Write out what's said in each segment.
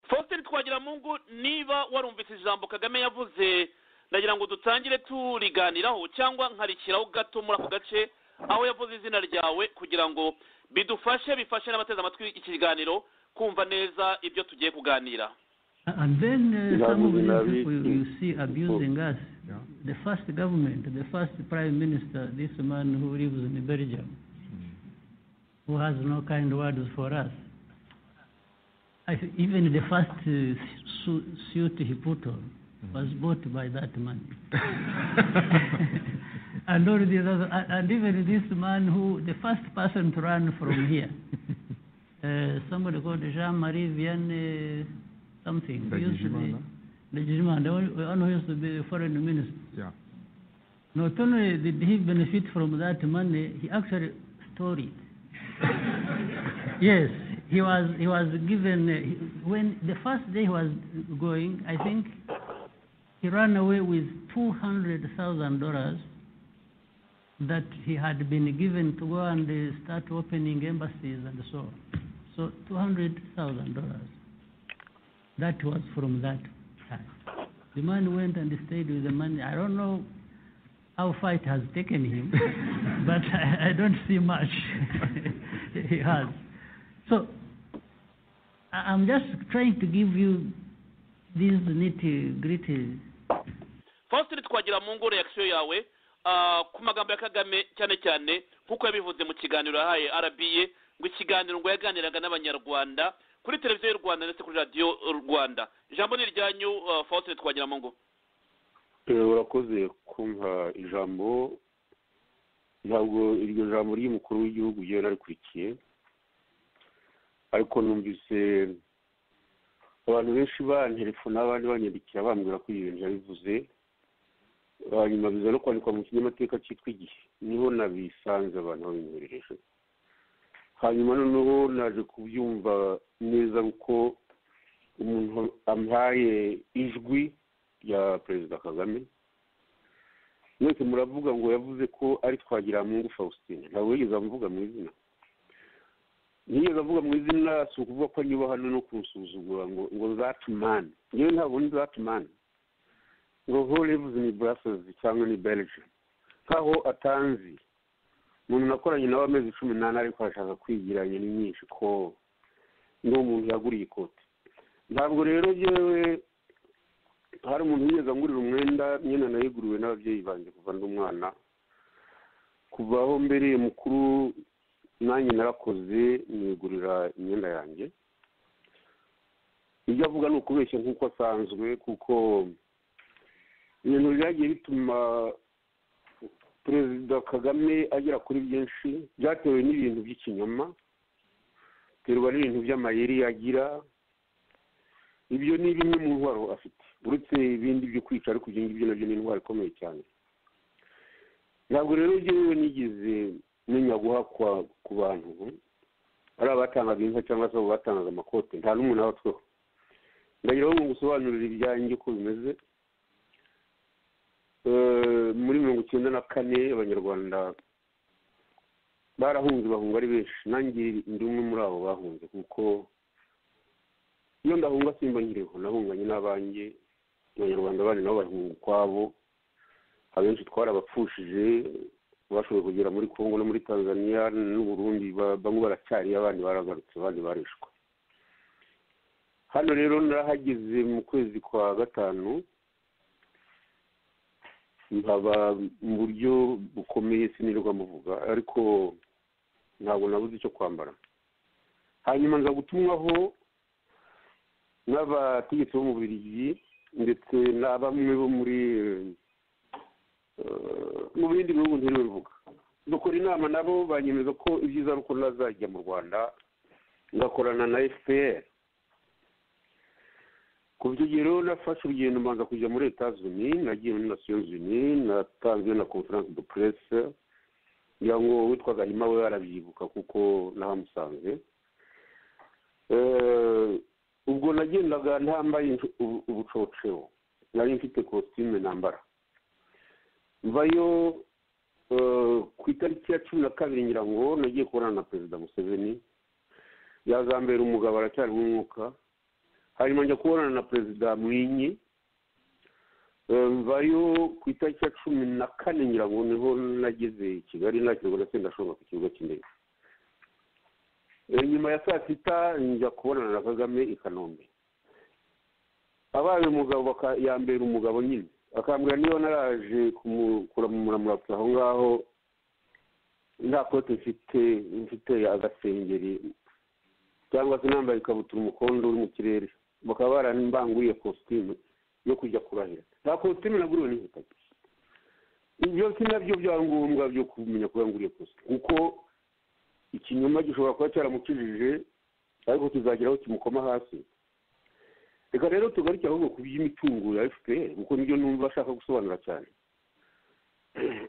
bagenzi twagira mungu niba warumvise ijambo kagame yavuze ndagira ngo dutangire turiganiraho cyangwa nkarikiraho gato muri ako gace aho yavuze izina ryawe kugira ngo bidufashe bifashe n'abateze amatwi ikiganiro kumva neza ibyo tugiye kuganira And then uh, some of Nabi- these Nabi- people you see abusing us. Yeah. The first government, the first prime minister, this man who lives in Belgium, who has no kind words for us. I think even the first uh, su- suit he put on was bought by that man. and all these other, and- and even this man who, the first person to run from here, uh, somebody called Jean Marie Vianney something. who used to be- Ndagijimana, the one- one who used to be foreign minister. yeah. Not only did he benefit from that money, he actually stole it. yes, he was he was given uh, he- when the first day he was going, I think he ran away with two hundred thousand dollars that he had been given to go and uh, start opening embassies and so on. So two hundred thousand dollars. That was from that time. The man went and stayed with the money. I don't know how fight has taken him, but I, I don't see much he has. So I, I'm just trying to give you these nitty gritty. faustin twagira mungu reakisiyo yawe ah, ku magambo ya kagame cyane cyane nk'uko yabivuze mu kiganiro yahaye rba ngo ikiganiro ngo yaganiraga n'abanyarwanda kuri televiziyo y'u rwanda ndetse kuri radiyo rwanda ijambo ni iryanyu ah, faustin twagira mungu Eh, urakoze kumpa ijambo ntabwo iryo jambo ry'umukuru w'igihugu yewe narikurikiye ariko numvise abantu benshi banterefona abandi banyandikira bambwira ko ibyo bintu yabivuze hanyuma biza no kwandikwa mu kinyamateka cyitwa igihe niho nabisanze abantu babinyohereje hanyuma noneho naje kubyumva neza kuko umuntu ampaye ijwi rya perezida kagame mwese muravuga ngo yavuze ko ari twagiramungu faustin ntabwo yigeze avuga mu izina ntiyigeze avuga mu izina si ukuvuga ko anyuba hano no kumusuzugura ngo ngo zatumani yewe ntabwo ni zatumani ngo ho lives in brussels cyangwa ni belgium nkaho atanzi umuntu nakoranye nawe amezi cumi n'ane ariko arashaka kwigiranya ni myinshi ko ni umuntu yaguriye ikoti ntabwo rero yewe hari umuntu wigeze angurira umwenda nyine nayiguriwe n'ababyeyi banjye kuva ndi umwana kuva aho mbereye mukuru nanjye narakoze nigurira imyenda yanjye ibyo avuga ni ukubeshya nk'uko asanzwe kuko ibintu byagiye bituma perezida kagame agera kuri byinshi byatewe n'ibintu by'ikinyoma biterwa n'ibintu by'amayeri yagira ibyo ni bimwe mu ndwara afite uretse ibindi byo kwica ariko ibyo ngibyo nabyo ni indwara ikomeye cyane ntabwo rero njyewe nigeze menya guhakwa ku bantu ari abatangaga inka cyangwa se abo batangaga amakote nta n'umuntu abatweho ndagira ngo ngusobanurire ibyanjye uko bimeze Eh, muri mirongo icyenda na kane abanyarwanda barahunze bahunga ari benshi nanjye ndi umwe muri abo bahunze kuko iyo ndahunga simba nkiriho nahunganye n'abanjye abanyarwanda bandi nabo bahunga ukwabo abenshi twarabapfushije bashoboye kugera muri congo no muri tanzania n'u burundi ba- bamwe baracyariyo abandi baragarutse abandi barishwe hano rero narahageze mu kwezi kwa gatanu nkaba mu buryo bukomeye sinirirwa muvuga ariko ntabwo nabuze icyo kwambara hanyuma nza gutumwaho n'abategetsi bo mu Bubiligi ndetse na bamwe bo muri eh, mu bindi bihugu ntirewe mvuga dukora inama nabo banyemeza ko ibyiza ari uko ntazajya mu rwanda ngakorana na fpr ku rugero nafashe urugendo mbanza kujya muri etats unis nagiye muri nations unis natanzwe na conference de presse ngira ngo witwaga hima we arabyibuka kuko nahamusanze Eh, ubwo nagendaga ntambaye incu- ubu- ubucocero nari mfite kositime nambara mvayo eh, ku itariki ya cumi na kabiri ngira ngo nagiye kubonana na perezida museveni yazambera umugabo aracyari mu mwuka hanyuma njya kubonana na perezida mwinyi mvayo ku itariki ya cumi na kane nyirango niho nageze i kigali nakirwa na sendashonga ku kibuga cy'indege nyuma ya saa sita njya kubonana na kagame i kanombe abaye umugabo yambera umugabo nyine akambwira niba naraje kumukura mu muramutsa aho ngaho nta kote mfite mfite agasengeri cyangwa se nambaye ikabutura umukondo uri mu kirere bakaba barambanguye kositimu yo kujya kurahira nta kositimu naguriwe n'inkweto ibyo si nabyo byaba ngombwa byo kumenya ko yanguriye kositimu kuko ikinyoma gishobora kuba cyaramukijije ariko kizageraho kimukoma hasi reka rero tugaruke ahubwo ku by'imitungo ya fpr kuko nibyo numva ashaka gusobanura cyane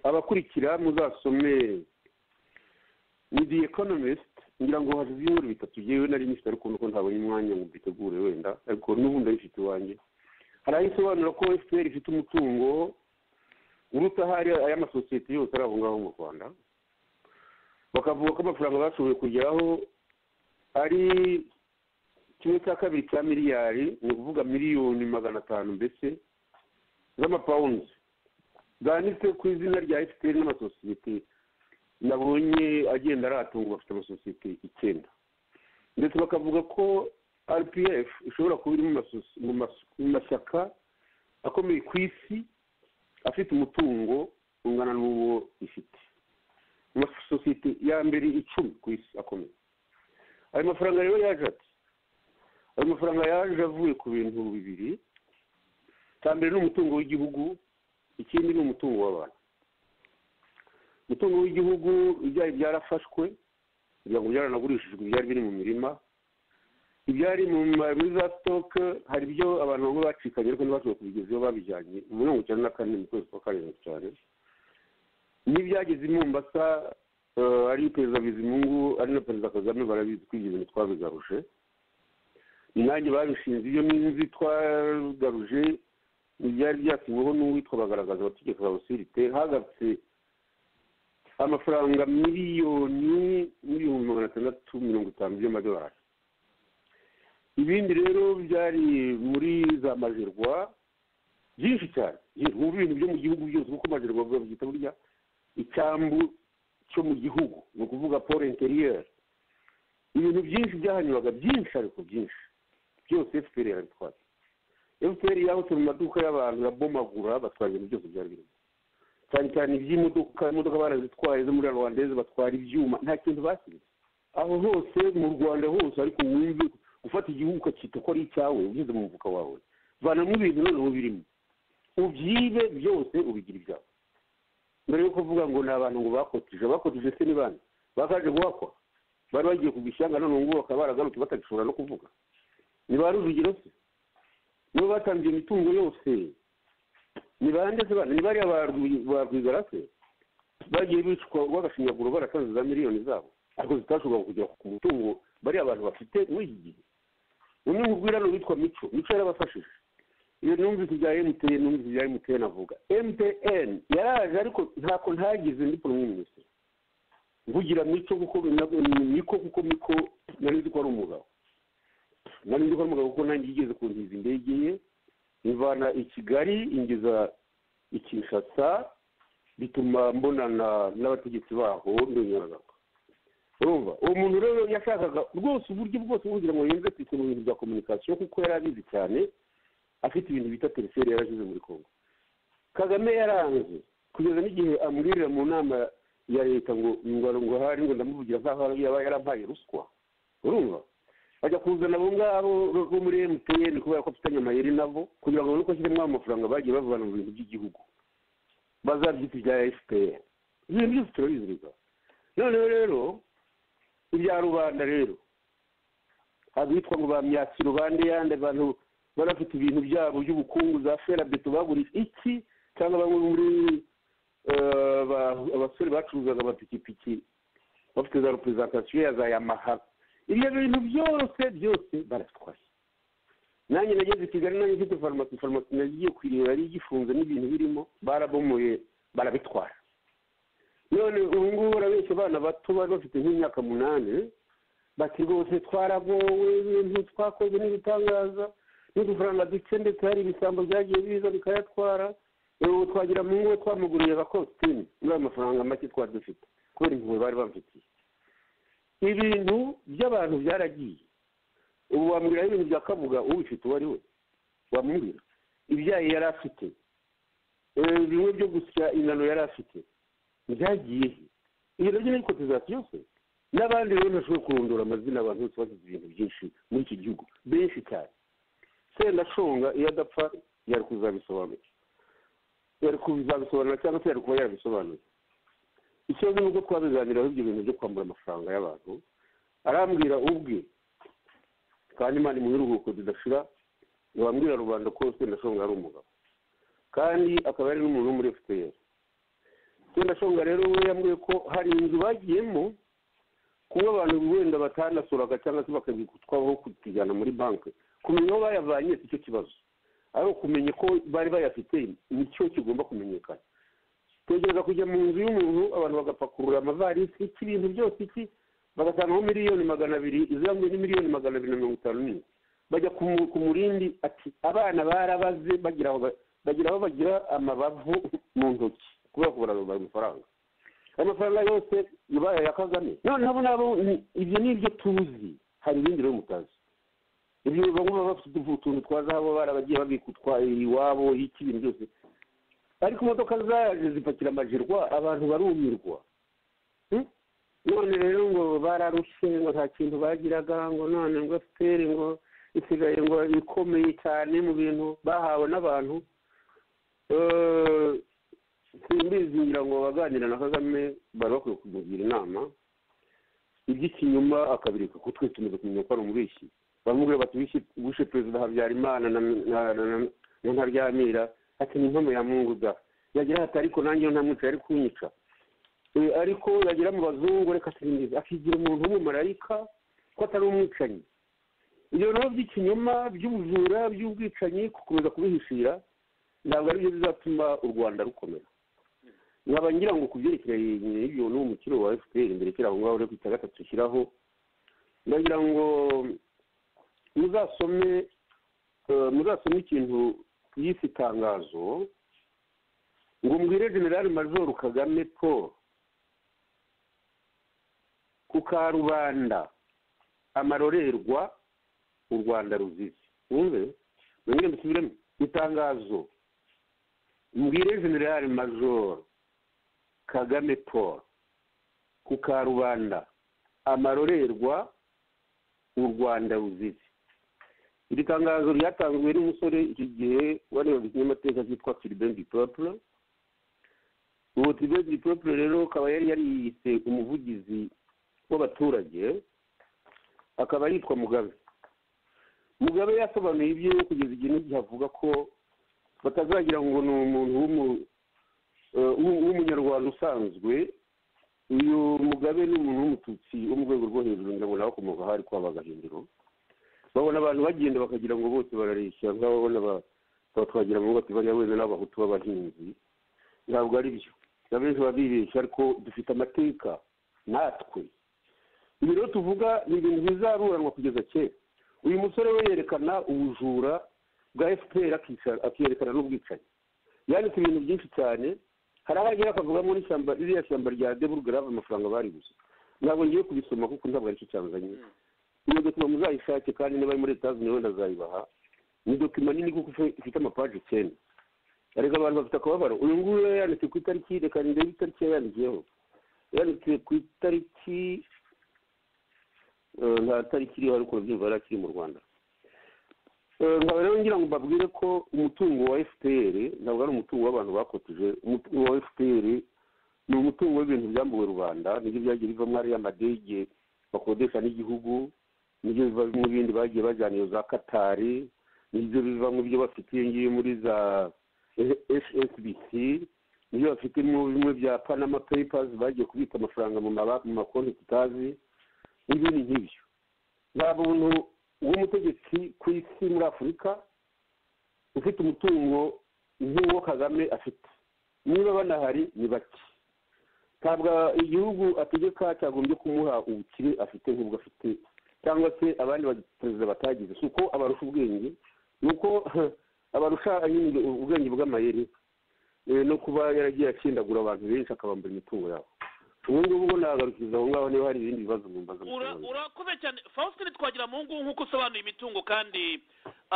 abakurikira muzasome ni the economist ngira ngo hashize ibibazo bitatu yewe nari nifite ariko nuko ntabonye umwanya ngo mbitegure wenda ariko n'ubu ndabifite iwanjye hari aho isobanura ko fpr ifite umutungo uruta ahari ay'amasosiyete yose ari aho ngaho mu rwanda bakavuga ko amafaranga bashoboye kugeraho ari kimwe cya kabiri cya miliyari ni ukuvuga miliyoni magana atanu mbese z'amapawundi zanditse ku izina rya fpr n'amasosiyete nabonye agenda aratunga bafite amasosiyete icyenda ndetse bakavuga ko rpf ishobora kuba iri mu mashyaka akomeye ku isi afite umutungo ungana n'uwo ifite mu masosiyete ya mbere icumi ku isi akomeye ayo mafaranga rero yaje ati ayo mafaranga yaje avuye ku bintu bibiri cya mbere ni umutungo w'igihugu ikindi ni umutungo w'abantu umutungo w'igihugu ibyayi byarafashwe kugira ngo byaranagurishijwe ibyari biri mu mirima ibyari muri za sitoke hari ibyo abantu bamwe bacikanye ariko ntibashobora kubigeza iyo babijyanye mu mirongo icyenda na kane mu kwezi kwa karindwi cyane n'ibyageze i mombasa ari perezida bizimungu ari na perezida kagame barabizi kwigize ntitwabigaruje nanjye babishinze ibyo n'inzu twagaruje ibyari byasinyweho n'uwitwa bagaragaza abategeko ba osirite hagarutse amafaranga miliyoni n'ibihumbi magana atandatu mirongo itanu by'amadolari ibindi rero byari muri za majerwa byinshi cyane mu bintu byo mu gihugu byose kuko majerwa babyita burya icyambu cyo mu gihugu ni ukuvuga polo interiyeri ibintu byinshi byahanyuraga byinshi ariko byinshi byose efuperi yarabitwaye efuperi yahutse mu maduka y'abantu yabomagura batwara ibintu byose byari birimo cyane cyane iby'imodoka imodoka barazitwaye zo muri rwandeze batwara ibyuma nta kintu basize aho hose mu rwanda hose ariko wumve gufata igihugu ukacyita ko ari icyawe ugeze mu mufuka wawe vanamo ibintu noneho birimo ubyibe byose ubigira ibyawe mbere yo kuvuga ngo ni abantu ngo bakotije bakotije se ni bande bakaje guhakwa bari bagiye ku ishyanga none ubu bakaba baragarutse batagishobora no kuvuga ni ba rujugiro se nibo batangiye imitungo yose ni bande se bana ni bariya barwigara se bagiye bicwa rw'agashinyaguro barasaze za miliyoni zabo ariko zitashoboraga kugera ku mutungo bariya bantu bafite muri iki gihe umwe mu bwirano witwa mico mico yarabafashije iyo numvise ibya emutiyeni numvise ibya emutiyeni avuga emutiyeni yaraje ariko ntako ntagize ndi poromwe mwese mvugira mico kuko miko kuko miko nari nzi ko ari umugabo nari nzi ko ari umugabo kuko nanjye yigeze kuntiza indege ye imvana i kigali ingeza i kinshasa bituma mbonana n'abategetsi baho ndongeragako urumva uwo muntu rero yashakaga rwose uburyo bwose kugira ngo yumve ku bintu bya kominikasiyo kuko yari abizi cyane afite ibintu bita telefone yarashyize muri kongo kagame yaranze kugeza n'igihe amurira mu nama ya leta ngo ngo hari ngo ndamuvugira nk'aho yaba yarampaye ruswa urumva bajya kuzana abo ngabo bo muri emutiyeni kubera ko afitanye amayeri nabo kugira ngo babone ko ashyiremo amafaranga bagiye bavana mu bintu by'igihugu bazabyita ibya efuperi ibintu byose turabizirika noneho rero ibya rubanda rero abitwa ngo ba myakiro bande yandi abantu barafite ibintu byabo by'ubukungu za ferabeto bagurije iki cyangwa bamwe muri abasore bacuruzaga amapikipiki bafite za reperezantasiyo ya za yamaha ibyo bintu byose byose baratwaye nanjye nageze i kigali nanjye mfite farumasi farumasi nagiye kuyireba yari igifunze n'ibintu birimo barabomoye barabitwara none ubu ngubu barabeshya abana bato bari bafite nk'imyaka munani bati rwose twaragowe ibintu twakoze n'ibitangaza n'udufaranga duke ndetse hari ibisambo byagiye biza bikayatwara ubu twagira mu ngo twamuguriye bakositimu muri ayo mafaranga make twari dufite kubera impuhwe bari bamfitiye ibintu by'abantu byaragiye ubu wamubwiraho ibintu bya kabuga ubifite uwo ari we wamubwira ibyayi yari afite bimwe byo gusya ingano yari afite byagiye ibyo nabyo ni kotizazi yose n'abandi rero ntashobora kurondora amazina abantu bose bagize ibintu byinshi muri iki gihugu benshi cyane sendashonga iyo adapfa yari kuzabisobanura yari kuzabisobanura cyangwa se yari kuba yabisobanura ikibazo ni uko twabiganiraho ibyo bintu byo kwambura amafaranga y'abantu arambwira ubwe kandi imana mu biruhuko bidashira ntiwambwira rubanda ko sendashonga ari umugabo kandi akaba ari n'umuntu wo muri efuperi sendashonga rero we yambwiye ko hari inzu bagiyemo kuba abantu wenda batanasuraga cyangwa se bakabikutwaho kutijyana muri banki kumenya aho bayavanye si cyo kibazo ariko kumenya ko bari bayafite ni cyo kigomba kumenyekana tegereza kujya mu nzu y'umuntu abantu bagapakurura amavarisi iki ibintu byose iki bagasangaho miliyoni magana abiri izambwe ni miliyoni magana abiri na mirongo itanu n'imwe bajya ku murindi ati abana barabaze bagira aho bagira amabavu mu ntoki kubera kubara amafaranga ayo mafaranga yose ibaye aya kagame noneho nabo ibyo ni ibyo tuzi hari ibindi rero mutazi ibyo bamwe bafite utuntu twa zahabu barabagiye babikutwaye iwabo iki ibintu byose ariko imodoka zaje zipakira amajirwa abantu barumirwa none rero ngo bararushe ngo nta kintu bagiraga ngo none ngo fpr ngo isigaye ngo ikomeye cyane mu bintu bahawe n'abantu simbizi ngira ngo abaganira na kagame bari bakwiye kumugira inama iby'ikinyuma akabireka ko twe tumaze kumenya ko ari umubeshyi bamubwira bati wishe perezida habyarimana na ntaryamira ati ni impamo ya munguda yagira ati ariko nanjye nta munsi yari kunyica ariko yagira mu bazungu reka sirindiza akigira umuntu w'umumarayika ko atari umwicanyi ibyo nabo by'ikinyoma by'ubujura by'ubwicanyi gukomeza kubihishira ntabwo ari byo bizatuma u rwanda rukomera nkaba ngira ngo ku byerekeranye n'ibyo n'uwo mukiro wa efuperi imbere kiri aho ngaho uri kwita gatatu ushyiraho ndagira ngo muzasome muzasome ikintu yise itangazo ngo mbwire generale major kagame paul ku karubanda amarorerwa u rwanda ruzizi wumve mwongere mbisubiremo itangazo mbwire generale major kagame paul ku karubanda amarorerwa u rwanda ruzizi iri tangazo ryatanzwe n'umusore iki gihe warebaga ikinyamateka cyitwa tiribendi poropure ubu tiribendi poropure rero akaba yari yariyise umuvugizi w'abaturage akaba yitwa mugabe mugabe yasobanuye ibyo kugeza igihe n'igihe avuga ko batazagira ngo ni umuntu w'umunyarwanda usanzwe uyu mugabe ni umuntu w'umututsi wo mu rwego rwo hejuru ngo nawe akomoka aho ari kwaba agahinduro babona abantu bagenda bakagira ngo bose barareshya nk'abo babona batwagira mu bati bariya wenda n'abahutu b'abahinzi ntabwo ari byo abenshi baba bibeshya ariko dufite amateka natwe ibi rero tuvuga ni ibintu bizaruranwa kugeza kera uyu musore we yerekana ubujura bwa fpr akerekana n'ubwicanyi yanditse ibintu byinshi cyane hari aho agera akavugamo n'ishyamba ririya shyamba rya deburgarave amafaranga bari gusa ntabwo ngiye kubisoma kuko ntabwo ari cyo cyazanye iyo dokima muzayishake kandi niba ari muri leta zunze ubumwe zayibaha ni dokima nini kuko ifite amapaji icyenda ariko abantu bafite akababaro uyu nguyu yari yanditse ku itariki reka ndebe itariki yari yandikiyeho yanditse ku itariki nta tariki iriho ariko urubyiruko yari akiri mu rwanda nkaba rero ngira ngo mbabwire ko umutungo wa fpr ntabwo ari umutungo w'abantu bakotije umutungo wa fpr ni umutungo w'ibintu byambuwe rubanda nibyo byagiye bivamo ariya amadege bakodesha n'igihugu nibyo biva mu bindi bagiye bajyana iyo za katari nibyo biva mu byo bafite iyo ngiyo muri za hsbc nibyo bafite mu bimwe bya panama papers bagiye kubika amafaranga mu makonti tutazi n'ibindi nk'ibyo nta muntu w'umutegetsi ku isi muri afurika ufite umutungo nk'uwo kagame afite niba banahari ni bake ntabwo igihugu ategeka cyagombye kumuha ubukire afite nk'ubwo afite cyangwa se abandi baperezida batagize si uko abarusha ubwenge ni uko abarusha nyine ubwenge bw'amayeri no kuba yaragiye akindagura abantu benshi akabambura imitungo yabo ubu ngubu ngo nagarukiriza aho ngaho niba hari ibindi bibazo mwumva Ura- urakoze cyane faustin twagira mu ngubu nk'uko usobanura imitungo kandi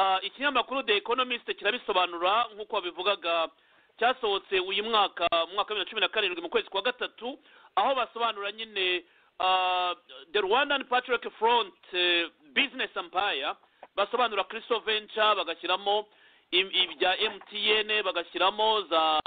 ah, ikinyamakuru the economist kirabisobanura nk'uko wabivugaga cyasohotse uyu mwaka mu mwaka wa bibiri na cumi na karindwi mu kwezi kwa gatatu aho basobanura nyine ah, the rwandan patrick front eh, business empire basobanura christo venture bagashyiramo im- ibya mtn bagashyiramo za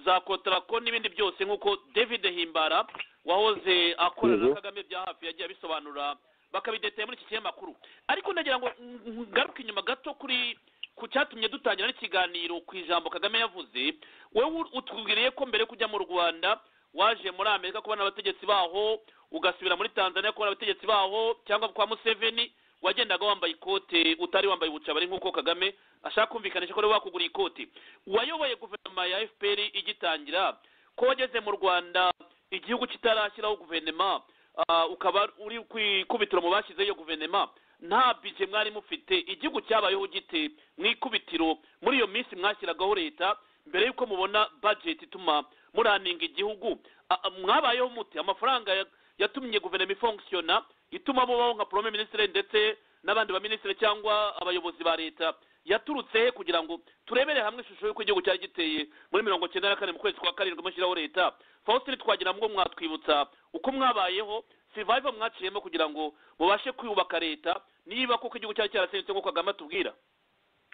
za kotarako n'ibindi byose nk'uko david himbara wahoze akorana na Mhm. kagame bya hafi yagiye abisobanura bakabidetaya muri iki kinyamakuru ariko ndagira ngo ng- ngaruke inyuma gato kuri ku cyatumye dutangira n'ikiganiro ku ijambo kagame yavuze wowe ur- utubwiriye ko mbere yo kujya mu rwanda waje muri amerika kubona abategetsi baho ugasubira muri tanzania kubona abategetsi baho cyangwa kwa museveni wagendaga wambaye ikote utari wambaye ubucabari nk'uko kagame ashaka kumvikanisha ko ari we wakuguriye ikote wayoboye guverinoma ya fpr igitangira ko wageze mu rwanda igihugu kitarashyiraho guverinoma ah, ukaba uri kwikubitiro mu bashyizeho iyo guverinoma nta bije mwari mufite igihugu cyabayeho gite mu ikubitiro muri iyo minsi mwashyiragaho leta mbere y'uko mubona budget ituma muraninga igihugu Ah, ah, mwabayeho mute amafaranga ya- yatumye guverinoma ifonkisiyona ituma mubaho nka prime ministre ndetse n'abandi baminisitiri cyangwa abayobozi ba leta yaturutse he kugira ngo turebere hamwe ishusho y'uko igihugu cyari giteye muri mirongo cyenda na kane mu kwezi kwa karindwi mushyiraho leta faustin twagira ngo mwatwibutsa uko mwabayeho sivayiva mwaciyemo kugira ngo mubashe kwiyubaka leta niba koko igihugu cyari cyarasenyutse nk'uko kagame atubwira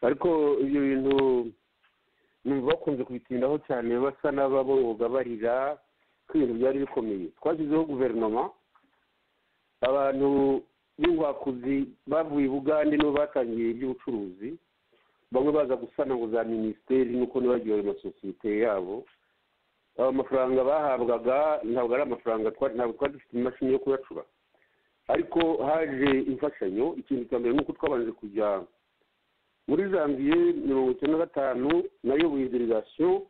ariko ibyo bintu numva bakunze kubitindaho cyane basa n'ababoroga barira ko ibintu byari bikomeye twashyizeho guverinoma abantu b'ingwakuzi bavuye i bugande nibo batangiye iby'ubucuruzi bamwe baza gusana ngo za minisiteri nuko ntibagiwe ayo masosiyete yabo ayo mafaranga bahabwaga ntabwo ari amafaranga twa- ntabwo twari dufite imashini yo kuyacura ariko haje imfashanyo ikintu cya mbere nuko twabanje kujya muri janvier mirongo icyenda na gatanu nayoboye delegation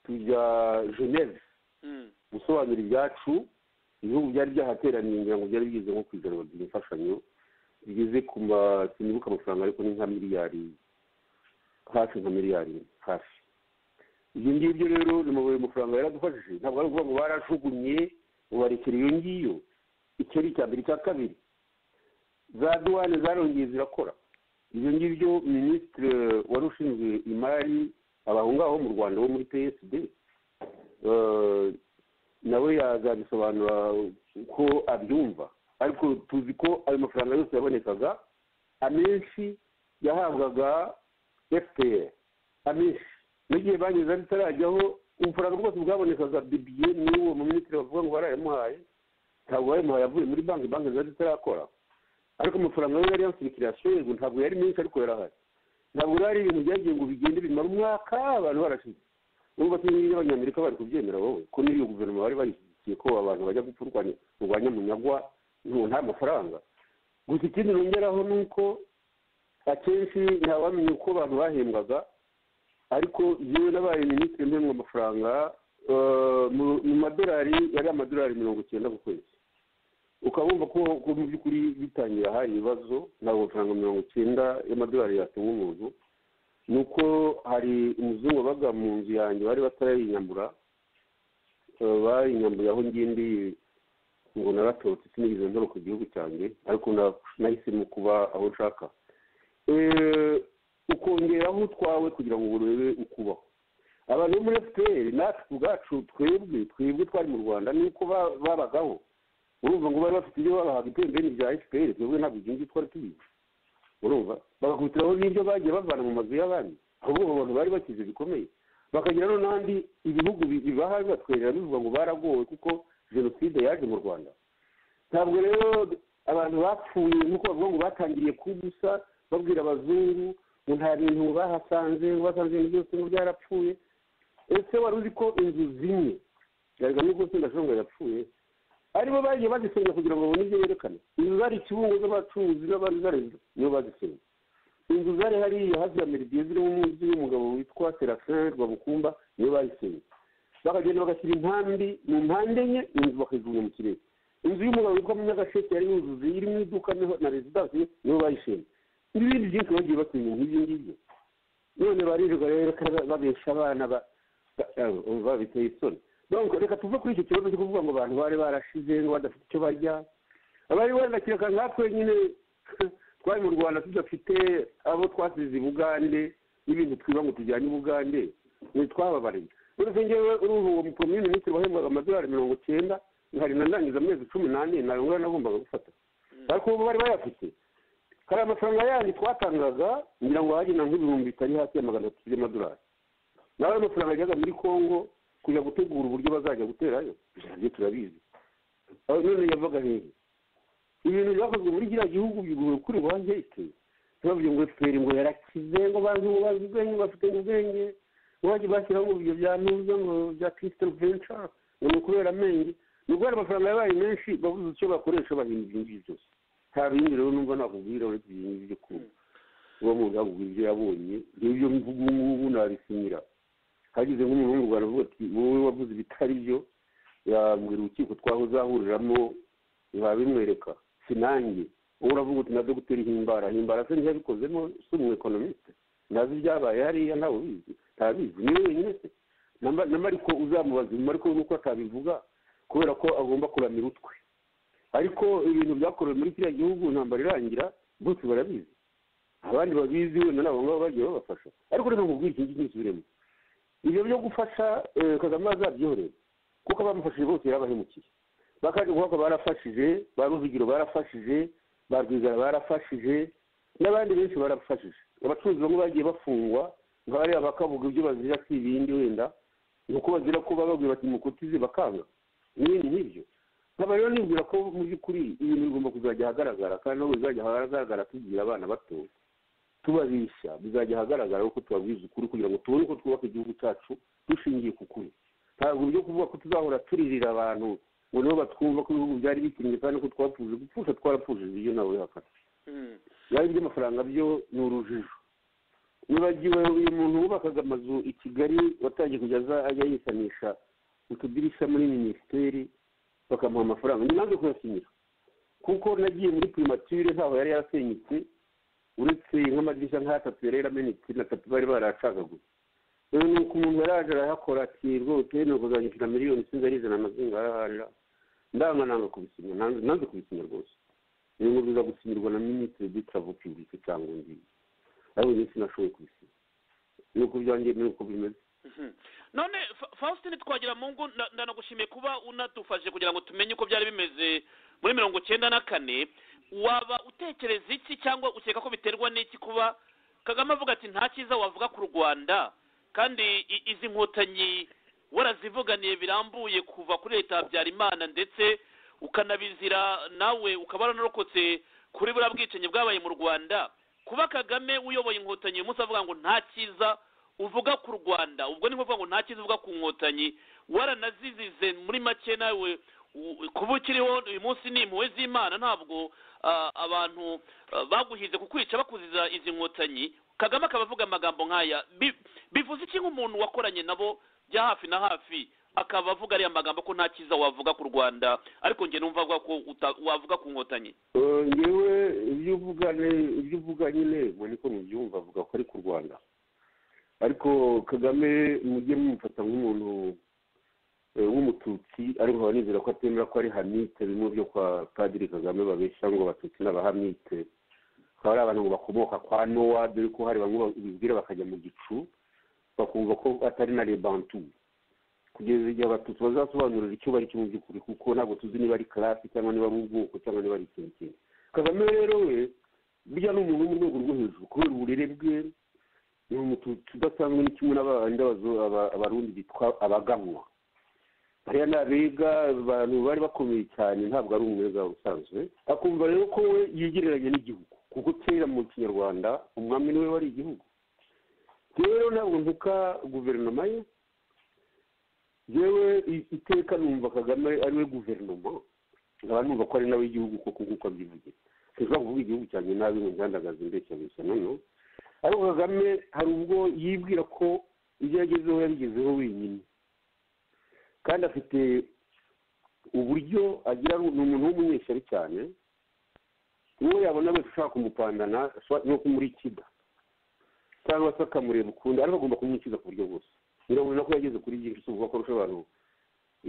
tujya geneve Mm. gusobanura ibyacu ibihugu byari byahateraniye ngira ngo byari bigeze nko ku ijana baduha imfashanyo bigeze ku ma sinibuka amafaranga ariko ni nka miliyari hafi nka miliyari hafi ibyo ngibyo rero ni mu mafaranga yaradufashije ntabwo ari ukuvuga ngo barajugunye ubarekera iyo ngiyo icyo ni icya mbere icya kabiri za duwane zarongeye zirakora ibyo ngibyo minisitiri wari ushinzwe imari abaho ngaho mu rwanda wo muri psd eh, nawe yazabisobanura uko abyumva ariko tuzi ko ayo mafaranga yose yabonekaga amenshi yahabwaga fpr amenshi n'igihe banyuze bitarajyaho ubufaranga bwose bwabonekaga bibiye n'uwo muminisitiri bavuga ngo barayamuhaye ntabwo bayamuhaye avuye muri banki banki zari zitarakora ariko amafaranga we yari yansirikira yashoyerwa ntabwo yari menshi ariko yarahari ntabwo rero ari ibintu byagiye ngo bigende bimara umwaka abantu barashize ubu batumye n'abanyamerika bari kubyemera wowe ko n'iyo guverinoma bari bayishyigikiye ko abantu bajya gupfa urwanya urwanya munyagwa ntu- nta mafaranga gusa ikindi nongeraho ni uko akenshi ntawamenye uko abantu bahembwaga ariko yewe nabaye minisitiri mpemwa amafaranga eh, mu- mu madolari yari amadolari mirongo icyenda ku kwezi ukabumva ko ko mu by'ukuri bitangira hari ibibazo ntabwo amafaranga mirongo icyenda y'amadolari yatunga umuntu ni uko hari umuzungu wabaga mu nzu yanjye bari batarayinyambura eh, bayinyamburiye aho ngiye ndi ngo naratorotse sinigeze ntoroka igihugu cyanjye ariko na- nahisemo kuba aho nshaka Eh, ukongeraho utwawe kugira ngo urebe ukubaho abantu bo muri fpr natwe ubwacu twebwe twebwe twari mu rwanda ni uko ba- babagaho urumva ngo bari bafite ibyo babahaga ibitembeni bya fpr twebwe ntabwo ibyo ngibyo twari tubizi urumva bagakubitiraho n'ibyo bagiye bavana mu mazu y'abandi ahubwo abo bantu bari bakize bikomeye bakagira no n'andi ibihugu bi- bibaha bibatwerera bivuga ngo baragowe kuko jenoside yaje mu rwanda ntabwo rero abantu bapfuye nk'uko bavuga ngo batangiriye kubusa babwira abazungu ngo nta bintu bahasanze ngo basanze ibintu byose ngo byarapfuye ese wari uzi ko inzu zimwe garagamo rwose ndashobora ngo yapfuye aribo bagiye bazisenya kugira ngo babone ibyo yerekana inzu zari ikibungo z'abacuruzi n'abandi zari nibo bazisenya inzu zari hariya hafi ya meridiye zirimo umuzi w'umugabo witwa serafin rwabukumba nibo bazisenye bakagenda bagashyira intambi mu mpande enye inzu bakayijugunya mu kirere inzu y'umugabo witwa munyagasheke yari yuzuze irimo iduka niho na rezidansi nibo bayishenye n'ibindi byinshi bagiye batinya nk'ibyo ngibyo none baririrwa rero babesha abana babiteye isoni donc reka tuve kuri icyo kibazo cyo kuvuga ngo abantu bari barashize ngo badafite icyo barya abari baranakireka nkatwe nyine twari mu rwanda tudafite abo twasize i bugande n'ibintu twiba ngo tujyane i bugande ntitwababariye uretse ngewe uruhu uwo mukomini minisitiri wahembwaga amadolari mirongo cyenda nkari nandangiza amezi cumi n'ane ntabwo ngana nagombaga gufata ariko ubu bari bayafite hari amafaranga yandi twatangaga ngira ngo hagenda nk'ibihumbi bitari hasi ya magana atatu by'amadolari nawe ayo mafaranga yajyaga muri congo kujya gutegura uburyo bazajya guterayo ibyo turabizi none yavaga hehe ibintu byakozwe muri kiriya gihugu biguhe kuri banki iteye ntibavuge ngo fpr ngo yarakize ngo bantu bazi ubwenge bafite ubwenge bajya bashyiraho ngo ibyo byanuza ngo bya crystal venture ngo ni ukubera amenge ni ubwo amafaranga yabaye menshi babuze icyo bakoresha bahinda ibyo ngibyo byose nta bindi rero numva nakubwira uretse ibyo ngibyo byo kumva uwo muntu yakubwira ibyo yabonye ibyo mvuga ubu ngubu nabisimira hagize nk'umuhungu baravuga ati wowe wavuze ibitari byo yabwira urukiko twaho uzahuriramo ntibabimwereka sinange wowe uravuga uti na dogiteri himbara himbara se ntiyabikozemo si umu ekonomiste ntazi ibyabaye hariya ntawe ubizi ntabizi niwe wenyine se na mariko uzamubaza inyuma ariko nuko atabivuga kubera ko agomba kuramira utwe ariko ibintu byakorewe muri kiriya gihugu ntambara irangira bose barabizi abandi babizi wenda nabo ngabo bagiye babafasha ariko reka nkubwire iki ngiki nsubiremo ibyo byo gufasha kagame azabyihorera kuko abamufashije bose yarabahemukiye bakajya barafashije ba ruvugiro barafashije ba rwigara barafashije n'abandi benshi barafashije abacuruzi bamwe bagiye bafungwa nk'abariya bakavuga ibyo bazira si ibindi wenda ni uko bazira ko bababwira bati mukutize bakanga n'ibindi nk'ibyo nkaba rero nibwira ko mu by'ukuri ibintu bigomba kuzajya ahagaragara kandi nabo bizajya ahagaragara tugira abana bato tubabishya bizajya ahagaragara kuko tubabwiza ukuri kugira ngo tubone uko twubaka igihugu cyacu dushingiye ku kuri ntabwo ibyo kuvuga ko tuzahora turirira abantu ngo nibo batwumva ko ibihugu byari bikinnye kandi ko twapfuje gupfusha twarapfushije ibyo nawe wihakana byari iby'amafaranga byo ni urujijo nibagiwe uyu muntu wubakaga amazu i kigali watangiye kujya ajya yisanisha utudirishya muri minisiteri bakamuha amafaranga ni nange kuyasinyira kuko nagiye muri primature ntaho yari yarasenyutse uretse nk'amadirishya nk'atatu yari yaramenetse na tatu bari baracagaguye rero ni uko umuntu yaraje arahakora ati rwose nuko uzanyishyura miliyoni sinzi ari ijana na zingahe ahahira ndanga nanga kubisinya nanze kubisinya rwose ni ngo biza gusinyirwa na minisitiri dutaravu pibulike cyangwa ngibi ariko njye sinashoboye kubisinya ni uko byanjye ni uko bimeze none faustin twagira mu ngo ndanagushimiye kuba unadufashe kugira ngo tumenye uko byari bimeze muri mirongo icyenda na kane waba utekereza iki cyangwa ukeka ko biterwa n'iki kuba kagame avuga ati nta cyiza wavuga ku rwanda kandi izi nkotanyi warazivuganiye birambuye kuva kuri leta ya habyarimana ndetse ukanabizira nawe ukaba waranarokotse kuri buriya bwicanyi bwabaye mu rwanda kuba kagame uyoboye inkotanyi uyu munsi avuga ngo nta cyiza uvuga ku rwanda ubwo ni ukuvuga ngo nta cyiza uvuga ku nkotanyi waranazizize muri make nawe kuba ukiriho uyu munsi ni impuhwe z'imana ntabwo abantu baguhize kukwica bakuziza izi nkotanyi kagame akaba avuga amagambo nk'aya bivuze iki nk'umuntu wakoranye nabo bya hafi na hafi akaba avuga ariya magambo ko nta cyiza wavuga ku rwanda ariko njye numva avuga ko wavuga ku nkotanyi ngewe ibyo uvuga nyine ubwo niko mubyumva avuga ko ari ku rwanda ariko kagame mujye mumufata nk'umuntu w'umututsi ariko nkaba nizera ko atemera ko ari hamite bimwe byo kwa padiri kagame babeshya ngo abatutsi n'abahamite bakaba ari abantu bakomoka kwa nowa dore ko hari bamwe bibwira bakajya mu gicu bakumva ko atari na rebantu kugeza igihe abatutsi bazasobanurira icyo bari cyo mu by'ukuri kuko ntabwo tuzi niba ari karasi cyangwa niba ari ubwoko cyangwa niba ari ikintu kindi kagame rero we burya ni umuntu wo mu rwego rwo hejuru kubera uburere bwe ni umututsi udasanzwe ni kimwe n'abandi abarundi bitwa abaganwa bariya ni abega abantu bari bakomeye cyane ntabwo ari umwega usanzwe akumva rero ko we yegereranye n'igihugu kuko kera mu kinyarwanda umwami niwe wari igihugu rero ntabwo ntuka guverinoma ye yewe iteka numva kagame ariwe guverinoma nkaba numva ko ari nawe igihugu koko nk'uko abyivugira sinshobora kuvuga igihugu cyanjye nabi ngo njyandagaze ndeshya gusa noneho ariko kagame hari ubwo yibwira ko ibyo yagezeho yabigezeho wenyine kandi afite uburyo agira ni umuntu w'umunyeshyari cyane uwo yabona wese ushaka kumupandana ni ukumurikida cyangwa se akamureba ukundi ariko agomba kumwikiza ku buryo bwose birabona ko yageze kuri byinshi si ukuvuga ko arusha abantu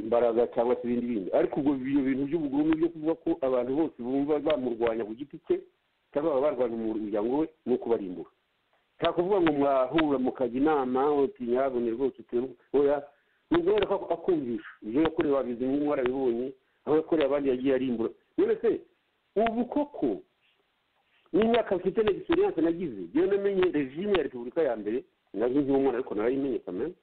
imbaraga cyangwa se ibindi bindi ariko ubwo ibyo bintu by'ubugome byo kuvuga ko abantu bose bumva bamurwanya ku giti cye cyangwa baba barwanya umuryango we ni ukubarimbura nta kuvuga ngo mwahura mukajya inama utinyabone rwose uteruya ni uguhera ko akumvisha ibyo yakorewe wabizi nk'umwe warabibonye aho yakoreye abandi yagiye arimbura none se ubu koko n'imyaka mfite na egisperiyanse nagize yewe namenye regime ya repubulika ya mbere nazo nk'umwana ariko narayimenye kamere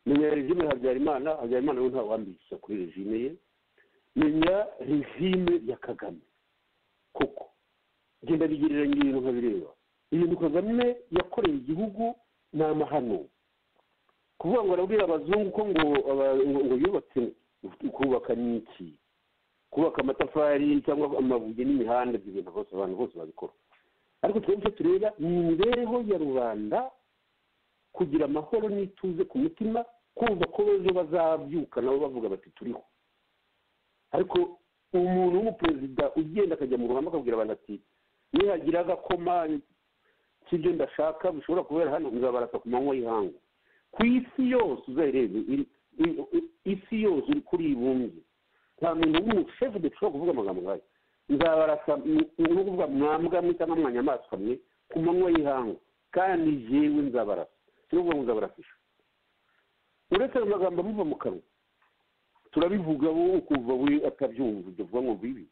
menya regime habyarimana habyarimana we ntawambikisha kuri regime ye menya regime ya kagame koko genda bigereranya ibintu nkabireba ibintu kagame yakoreye igihugu ni amahano kuvuga ngo arabwira abazungu ko ngo ngo yubatse kubaka n'iki kubaka amatafari cyangwa amabuye n'imihanda ibyo bintu bose abantu bose babikora ariko twebwe icyo tureba ni imibereho ya rubanda kugira amahoro n'ituze ku mutima kumva ko ejo bazabyuka nabo bavuga bati turiho ariko umuntu w'umuperezida ugenda akajya mu ruhame akabwira abantu ati nihagira agakoma k'ibyo ndashaka bishobora kubera hano nzabarasa ku manywa y'ihangu ku isi yose uzayirebe isi yose uri kuri ibumbye nta muntu w'umushefu dushobora kuvuga amagambo nk'ayo nzabarasa ni ukuvuga mwambwamwe cyangwa mwanyamaswa mwe ku manywa y'ihangu kandi yewe nzabarasa n'ubwo muzabarafisha uretse ayo magambo amuva mu kanwa turabivuga wowe ukumva we atabyumva ibyo vuba ngo bibi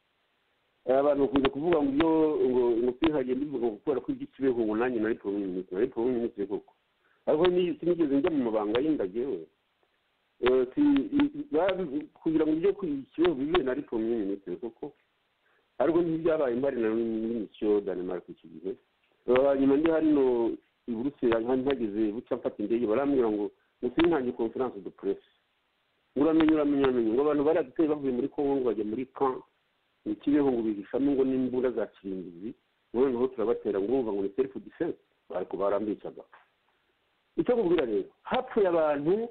abantu bakunze kuvuga ngo ibyo ngo ngo mbivuga ngo kubera ko ibyo kibeho ngo nanjye nari poromu minisitiri nari poromu minisitiri koko ariko sinigeze njya mu mabanga y'indagewe kugira ngo ibyo kibeho bibe nari poromu minisitiri koko ariko ntibyabaye mbari na minisiyo danemark iki gihe nyuma ndi hano i buruseli ntageze buca mfata indege barambwira ngo musinkange konferanse de puresi uramenye uramenye uramenye ngo abantu bari duteye bavuye muri kongo ngo bajya muri kan ni kibeho ngo bihishamo ngo n'imbunda za kirimbuzi noneho turabatera ngo urumva ngo ni selifu defense ariko barambicaga icyo nkubwira rero hapfuye abantu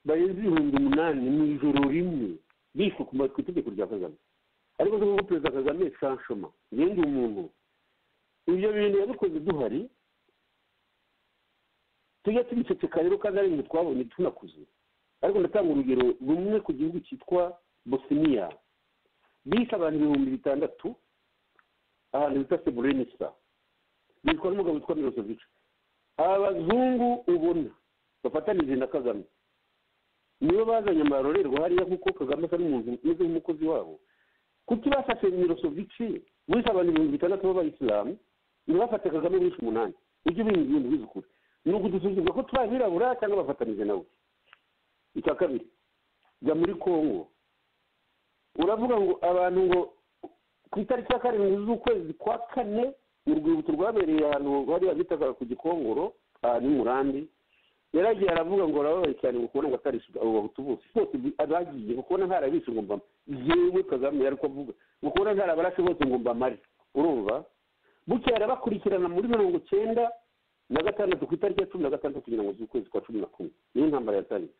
barenze ibihumbi umunani mu ijoro rimwe bishwe ku itegeko rya kagame ariko se nk'uko perezida kagame sanshoma yenda umuntu ibyo bintu yabikoze duhari tujya tubiceceka rero kandi ari ibintu twabonye tunakuze ariko ndatanga urugero rumwe ku gihugu cyitwa bosiniya bishe abantu ibihumbi bitandatu ahantu bita seburenisa bitwa n'umugabo witwa mirosovic abazungu ubona bafatanije na kagame nibo bazanye amarorerwa hariya kuko kagame asa n'umuntu umeze nk'umukozi wabo kuki bafashe mirosovic bishe abantu ibihumbi bitandatu b'abayisilamu ntibafate kagame bishe umunani ujye ubiha ibintu bizukure ni ukudusuzugura ko turi abirabura cyangwa bafatanije nawe icya kabiri jya muri kongo uravuga ngo abantu ngo ku itariki ya karindwi z'ukwezi kwa kane mu rwibutso rwabereye ahantu bari bitaga ku gikongoro ahantu murambi yaragiye aravuga ngo arababaye cyane ngo kubona ngo atarishyura abo bahutu bose bose abagiye ngo kubona ntarabishe ngo mbamare yewe kagame yari kuvuga ngo kubona ntarabarashe bose ngo mbamare urumva bukeye arabakurikirana muri mirongo icyenda na gatandatu ku itariki ya cumi na gatandatu kugira ngo z'ukwezi kwa cumi na kumwe niyo ntambara yatangiye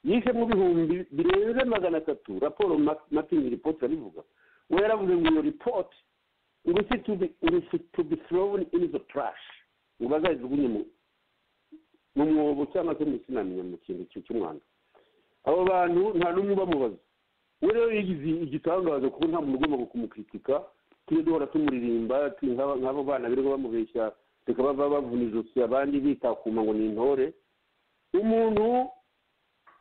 yishe mu bihumbi birenze magana atatu raporo matingi ripoti irabivuga we yaravuze ngo iyo ripoti ngo isi to be thrown in the trash ngo bazayijugunye mu mwobo cyangwa se mu sinamenya mu kintu cy'umwanda abo bantu nta n'umwe ubamubaza we rero yigize igitangaza kuko nta muntu ugomba kumukritika tujye duhora tumuririmba nk'abo bana birirwa bamubeshya reka bava bavuna ijosi abandi bitakuma ngo ni intore umuntu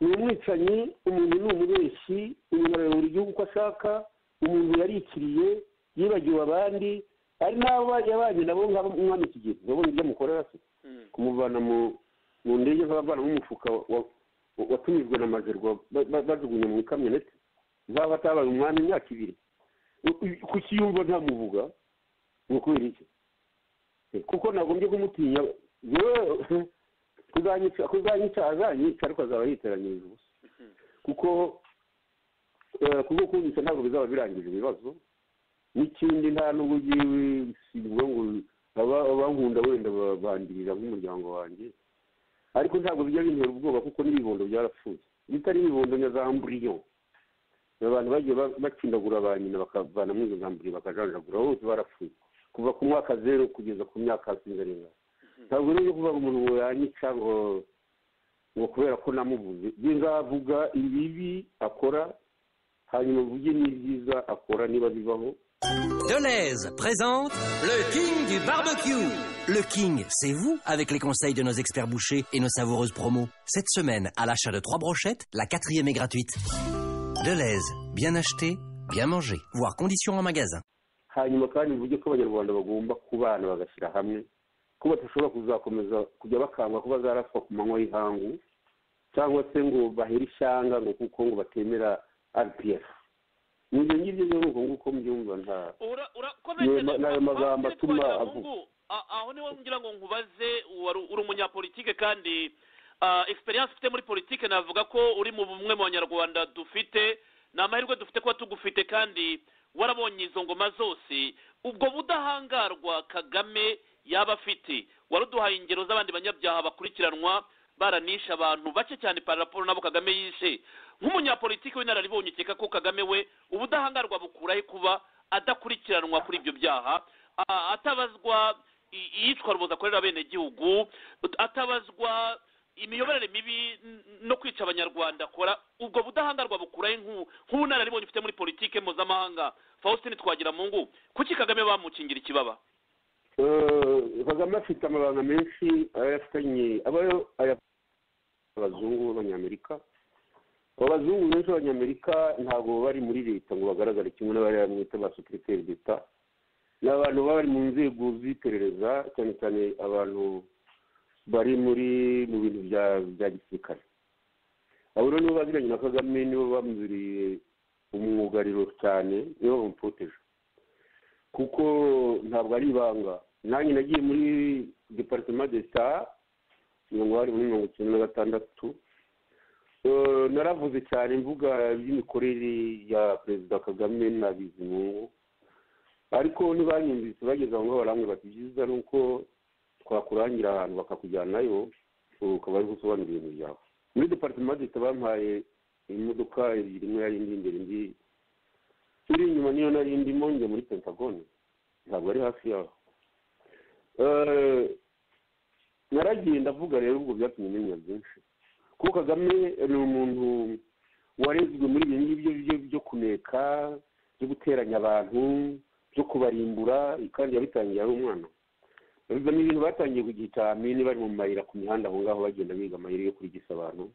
ni umwicanyi umuntu ni umubeshyi umuntu arayobora igihugu uko ashaka umuntu yarikiriye yibagiwe abandi ari n'abo yabanye nabo nk'abo umwami kigezi urabona ibyo amukorera se kumuvana mu ndege nk'abavana mu mufuka watumijwe na mazerwa bajugunya mu ikamyoneti zaba atabaye umwami imyaka ibiri kukiyumva ntamuvuga ni ukubera iki kuko nagombye kumutinya kuzanyica azanyica ariko azaba yiteranyirije ubusa kuko kubwo kumvise ntabwo bizaba birangije ibibazo n'ikindi nta n'ubwo ugiye bisigwa ngo abankunda wenda bandurira nk'umuryango wanjye ariko ntabwo bijya bintera ubwoba kuko n'ibibondo byarapfuye bitari ibibondo nka za mburiyo abantu bagiye ba- bacindagura ba nyina bakavana mu ngambure bakajanjagura bose barapfuye kuva ku mwaka zeru kugeza ku myaka sindarenga ntabwo rero kuvuga ngo umuntu ngo yanyica ngo ngo kubera ko namuvuze njye nzavuga ibibi akora hanyuma mvuge n'ibyiza akora niba bibaho Deleuze présente le King du barbecue. Le King, c'est vous avec les conseils de nos experts bouchers et nos savoureuses promos. Cette semaine, à l'achat de trois brochettes, la quatrième est gratuite. Deleuze, bien acheté, bien mangé, voire conditions en magasin. hanyuma kandi mvuge ko abanyarwanda bagomba kubana bagashyira hamwe ko badashobora kuzakomeza kujya bakangwa ko bazaraswa ku manywa y'ihangu cyangwa se ngo bahere ishyanga ngo kuko ngo batemera rpf ni ibyo ngibyo rero ni uko nguko mubyumva nta ura Ni ma- ni ayo magambo atuma avuga. avuga aho niho ngira ngo nkubaze wari uri umunyapolitike kandi ah, experience ufite muri politike navuga ko uri mu bumwe mu banyarwanda dufite ni amahirwe dufite kuba tugufite kandi warabonye izo ngoma zose ubwo budahangarwa kagame yaba afite waruduhaye ingero z'abandi banyabyaha bakurikiranwa baranishe abantu bake cyane paraporo nabo kagame yishe nk'umunyapolitiki w'inararibonye ukeka ko kagame we ubudahangarwa bukuraho kuba adakurikiranwa kuri ibyo byaha a- atabazwa i- iyicwa ruboza akorera abenegihugu atabazwa imiyoborere mibi n- no kwica abanyarwanda akora ubwo budahangarwa bukuraho nk'u- nk'ubunararibonye ufite muri politike mpuzamahanga faustin twagira mu ngu kuki kagame bamukingira ikibaba Eh, kagame afite amabanga menshi ayafitanye aba yo ayafitanye abazungu b'abanyamerika abo bazungu benshi b'abanyamerika ntabwo bari muri leta ngo bagaragare kimwe n'abari bamwita ba sekiriteri d'eta ni abantu baba bari mu nzego z'iperereza cyane cyane abantu bari muri mu bintu bya bya gisirikare abo rero nibo baziranye na kagame nibo bamuziriye umwugariro cyane nibo bamupoteje kuko ntabwo ari ibanga nanjye nagiye muri departement de star mirongo hari muri mirongo icyenda na gatandatu Eh, naravuze cyane mvuga iby'imikorere ya perezida kagame na bizimungu ariko ntibanyumvise bageze aho ngaho barambwira bati byiza ni uko twakurangira ahantu bakakujyanayo ukaba ari gusobanura ibintu byawe muri departement de star bampaye imodoka ebyiri imwe yari indi imbere indi turi inyuma niyo nari ndimo njya muri pentagone ntabwo ari hafi yaho Eh, naragiye ndavuga rero ubwo byatumye menya byinshi kuko kagame ni umuntu warezwe muri ibi ngibyo byo byo kuneka byo guteranya abantu byo kubarimbura kandi yabitangiye ari umwana biba ni ibintu batangiye ku gihe cya mini bari mu mayira ku mihanda aho ngaho bagenda biga amayira yo kurigisa abantu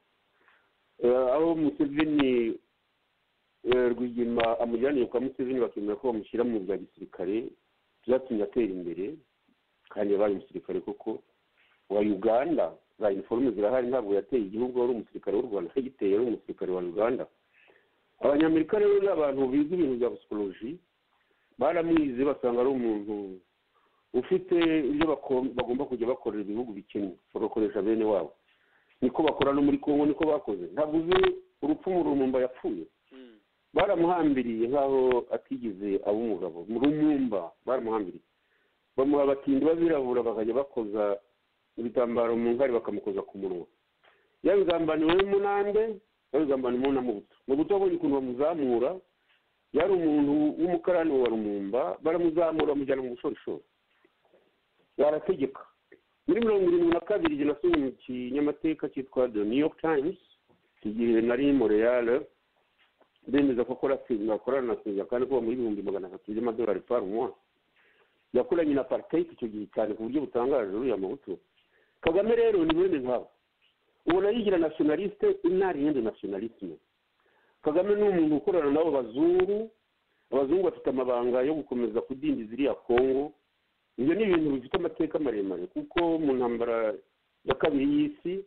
Eh, aho museveni Eh, rwigema amujyaniye kwa museveni bakemera ko bamushyira mu bya gisirikare byatumye atera imbere kandi yabaye umusirikare koko wa uganda za iniforume zirahari ntabwo yateye igihugu wari umusirikare w'u rwanda yagiteye ari umusirikare wa uganda abanyamerika rero ni abantu biga ibintu bya psikoloji baramwize basanga ari umuntu ufite ibyo bako- bagomba kujya bakorera ibihugu bikennye bagakoresha bene wabo niko bakora no muri kongo niko bakoze ntabwo uzi urupfu murumumba yapfuye baramuhambiriye nk'aho atigeze aba umugabo mu rumumba baramuhambiriye bamuha abatindi b'abirabura bakajya bakoza ibitambaro mu ngari bakamukoza ku munwa yabigambaniwe n'umunande yabigambaniwe na mubuto mubuto abonye ukuntu bamuzamura yari umuntu w'umukarani wa rumumba baramuzamura bamujyana mu bushorishori barategeka muri mirongo irindwi na kabiri igihe nasomye mu kinyamateka cyitwa the new york times igihe nari moreyale bemeza ko akora singa akorana na singa kandi kuba muri ibihumbi magana atatu by'amadolari par mois yakoranye na partake icyo gihe cyane ku buryo butangaje uriya mabuto kagame rero ni mwene nkabo ubona yigira nationaliste inariyende nationalisme kagame ni umuntu ukorana n'abo bazungu abazungu bafite amabanga yo gukomeza kudindiza iriya kongo ibyo ni ibintu bifite amateka maremare kuko mu ntambara ya kabiri y'isi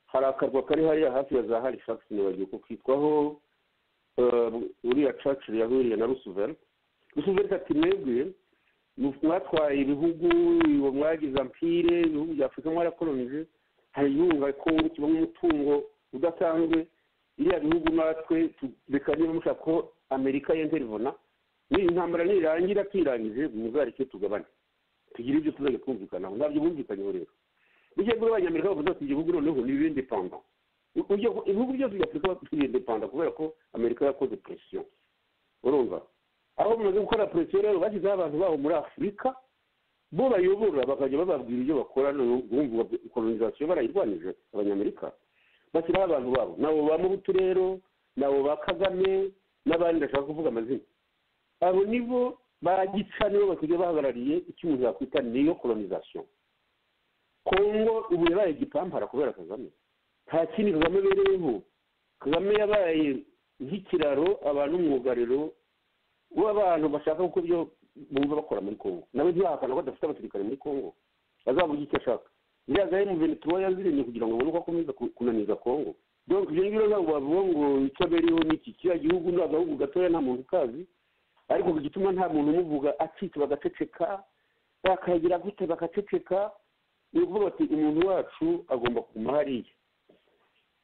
hari akarwa kari hariya hafi ya za hari shakisoni bagiye kukitwaho eh, uriya churchill yahuriye na roosevelt roosevelt ati mwebwe mu- mwatwaye ibihugu ubu mwagize ampire ibihugu bya afurika mwarakolonije hari igihugu kongo kibamo umutungo udasanzwe iriya bihugu natwe tu- reka niba mushaka ko amerika yenterivona n'iyi ntambara nirangira twirangije muzareke tugabane tugire ibyo tuzajya twumvikanaho ntabyo bumvikanyeho rero bijya kuri abanyamerika bavuze ati igihugu noneho ni ibindi pamba ibihugu byose bya afurika biridepanda kubera ko amerika yakoze presiyo urumva aho bamaze gukora presiyo rero bashyizeho abantu babo muri afurika bo bayobora bakajya bababwira ibyo bakora bumva kolonizasiyo barayirwanyije abanyamerika bashyiraho abantu babo nabo ba mubutu rero nabo ba kagame n'abandi bashaka kuvuga amazina abo nibo ba gica nibo basigaye bahagarariye icyo umuntu yakwita niyo kolonizasiyo kongo ubu yabaye igipampara kubera kagame nta kindi kagame abereyeho kagame yabaye nk'ikiraro abantu umwugariro w'abantu bashaka gukora ibyo bumva bakora muri congo nawe ntiyahakana ko adafite abasirikare muri congo azavuga icyo ashaka iriya gahe mu bintu tuba yazirinde kugira ngo babone uko akomeza kunaniza congo donc ibyo ngibyo ntabwo bavuga ngo icyo abereyeho ni iki kiriya gihugu ni agahugu gatoya nta muntu ukazi ariko ku gituma nta muntu umuvuga acitse bagaceceka bakagira gute bagaceceka ni ukuvuga bati umuntu wacu agomba kuguma hariya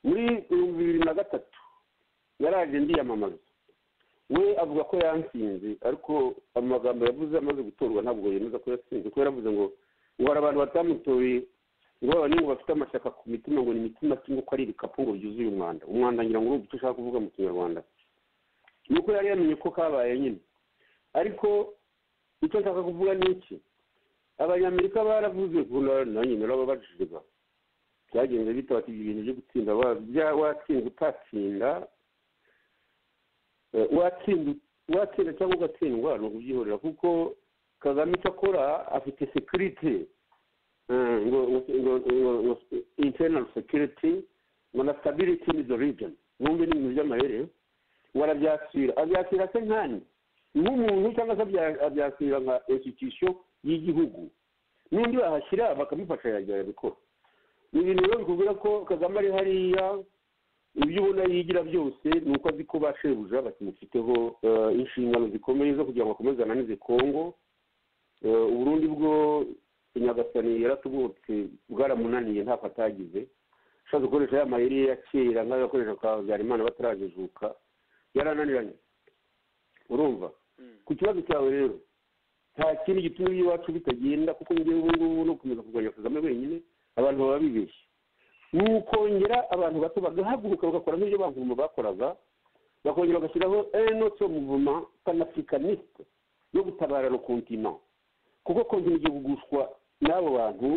muri ibihumbi bibiri na gatatu yaraje ndiyamamaza we avuga ko yansinze ariko amagambo yavuze amaze gutorwa ntabwo yemeza ko yasinze kuko yaravuze ngo ngo hari abantu batamutoye ngo babane ngo bafite amashyaka ku mitima ngo ni imitima kimwe ko ari ibikapu ngo byuzuye umwanda umwanda ngira ngo uri ushaka kuvuga mu kinyarwanda nuko yari yamenye ko kabaye nyine ariko icyo nshaka kuvuga ni iki abanyamerika baravuze nanjye narababajijwe byagenze bita bati ibintu byo gutsinda watsinda utatsinda watsinda cyangwa ugatsindwa ni ukubyihorera kuko kagame icyo akora afite sekiriti ngo internal security ngo na stability in the region bumve n'ibintu by'amayere ngo arabyakira abyakira se nkani nk'umuntu cyangwa se abyakira nka institution y'igihugu n'undi bahashyira bakamufasha yajya yabikora ni ibintu rero bikubwira ko kagame ari hariya ibyo ubona yigira byose ni uko azi ko ba shebuja bakimufiteho inshingano zikomeye zo kugira ngo akomeze ananize kongo uburundi bwo nyagasani yaratubutse bwaramunaniye ntako atagize ashaka gukoresha ya mayeri ye ya kera nk'ayo yakoresha kwa habyarimana batarajijuka yarananiranye urumva ku kibazo cyawe rero nta kindi gituma iby'iwacu bitagenda kuko ngubu ngubu no gukomeza kurwanya kagame wenyine abantu baba bibeshye ni ukongera abantu bato bagahaguruka bagakora nk'ibyo bavuma bakoraga bakongera bagashyiraho enoto muvuma panafricaniste yo gutabarana kontina kuko kontina igiye kugushwa n'abo bantu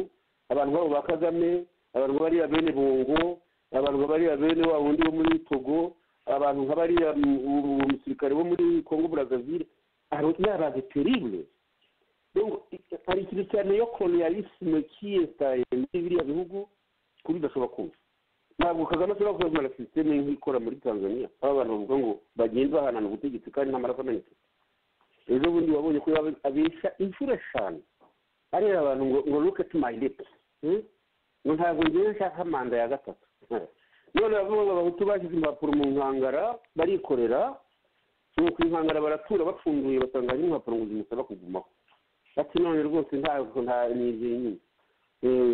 abantu babo ba kagame abantu nka bariya bene bongo abantu nka bariya bene wa wundi wo muri togo abantu nka bariya umusirikare wo muri congo brazaville ni abantu teribure hari ikintu cyane yo kolonialisme kiyesitaye muri biriya bihugu ku buryo udashobora kumva ntabwo kagame ashobora kuzamura sisiteme nk'ikora muri tanzania aho abantu bavuga ngo bagenda bahanana ubutegetsi kandi nta marafa ananitse ejo bundi wabonye ko abesha inshuro eshanu areba abantu ngo ngo look at my lips ngo ntabwo ngewe nshaka manda ya gatatu none bavuga ngo abahutu bashyize impapuro mu nkangara barikorera ku nkangara baratura bapfunduye basanga hari impapuro ngo zimusaba kugumaho ati none rwose ntabwo nta nizeye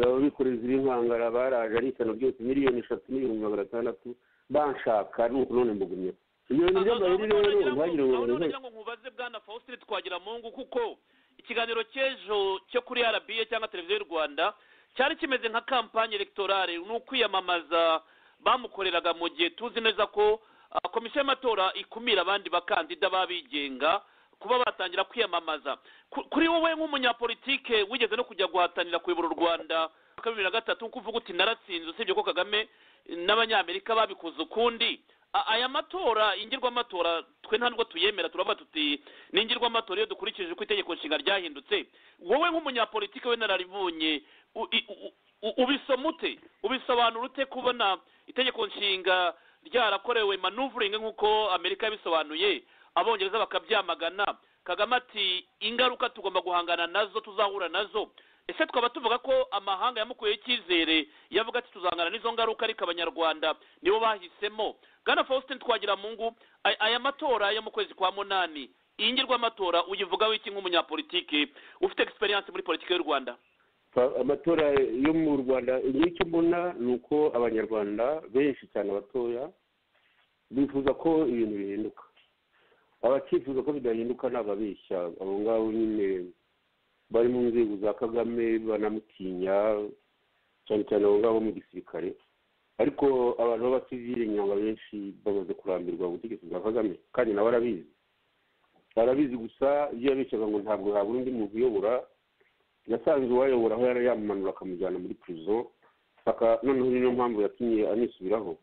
ababikorera iziri nkangara baraje ari isano byose miliyoni eshatu n'ibihumbi magana atandatu banshaka ni uku none mbugumyeho ibyo bintu by'amayeri rero ntihagire ngo nagira ngo nkubaze bwana faustin twagiramungu kuko ikiganiro cy'ejo cyo kuri rba cyangwa televiziyo y'u rwanda cyari kimeze nka kampanye electorale ni ukwiyamamaza bamukoreraga mu gihe tuzi neza ko komisiyo y'amatora ikumira abandi bakandida b'abigenga kuba batangira kwiyamamaza kuri wowe nk'umunyapolitike wigeze no kujya guhatanira kuyobora u rwanda mwaka bibiri na gatatu nk'uko uvuga uti naratsinze usibye ko kagame n'abanyamerika babikoze ukundi aya matora ingirwamatora twe nta nubwo tuyemera turavuga tuti ni ingirwamatora iyo dukurikije uko itegeko nshinga ryahindutse wowe nk'umunyapolitike we nararibonye ubisoma ute ubisobanura ute kubona itegeko nshinga ryarakorewe manuvuringi nk'uko amerika yabisobanuye abongereza bakabyamagana kagame ati ingaruka tugomba guhangana nazo tuzahura nazo ese twaba tuvuga ko amahanga yamukuyeho icyizere yavuga ati tuzahangana n'izo ngaruka ariko abanyarwanda nibo bahisemo bwana faustin twagira mungu aya matora yo mu kwezi kwa munani iyi ngirwamatora uyivugaho iki nk'umunyapolitike ufite egisperiyanse muri politiki y'u rwanda amatora yo mu rwanda icyo mbona ni uko abanyarwanda benshi cyane batoya bifuza ko ibintu bihinduka abakifuza ko bidahinduka ni ababeshya abo ngabo nyine bari mu nzego za kagame banamutinya cyane cyane abo ngabo mu gisirikare ariko abantu b'abasivire inyama benshi bamaze kurambirwa ubutegetsi bwa kagame kandi nawe arabizi arabizi gusa iyo yabeshyaga ngo ntabwo habura undi muntu uyobora yasanze uwayobora aho yari yamumanura akamujyana muri purizo saka noneho niyo mpamvu yatumye anisubiraho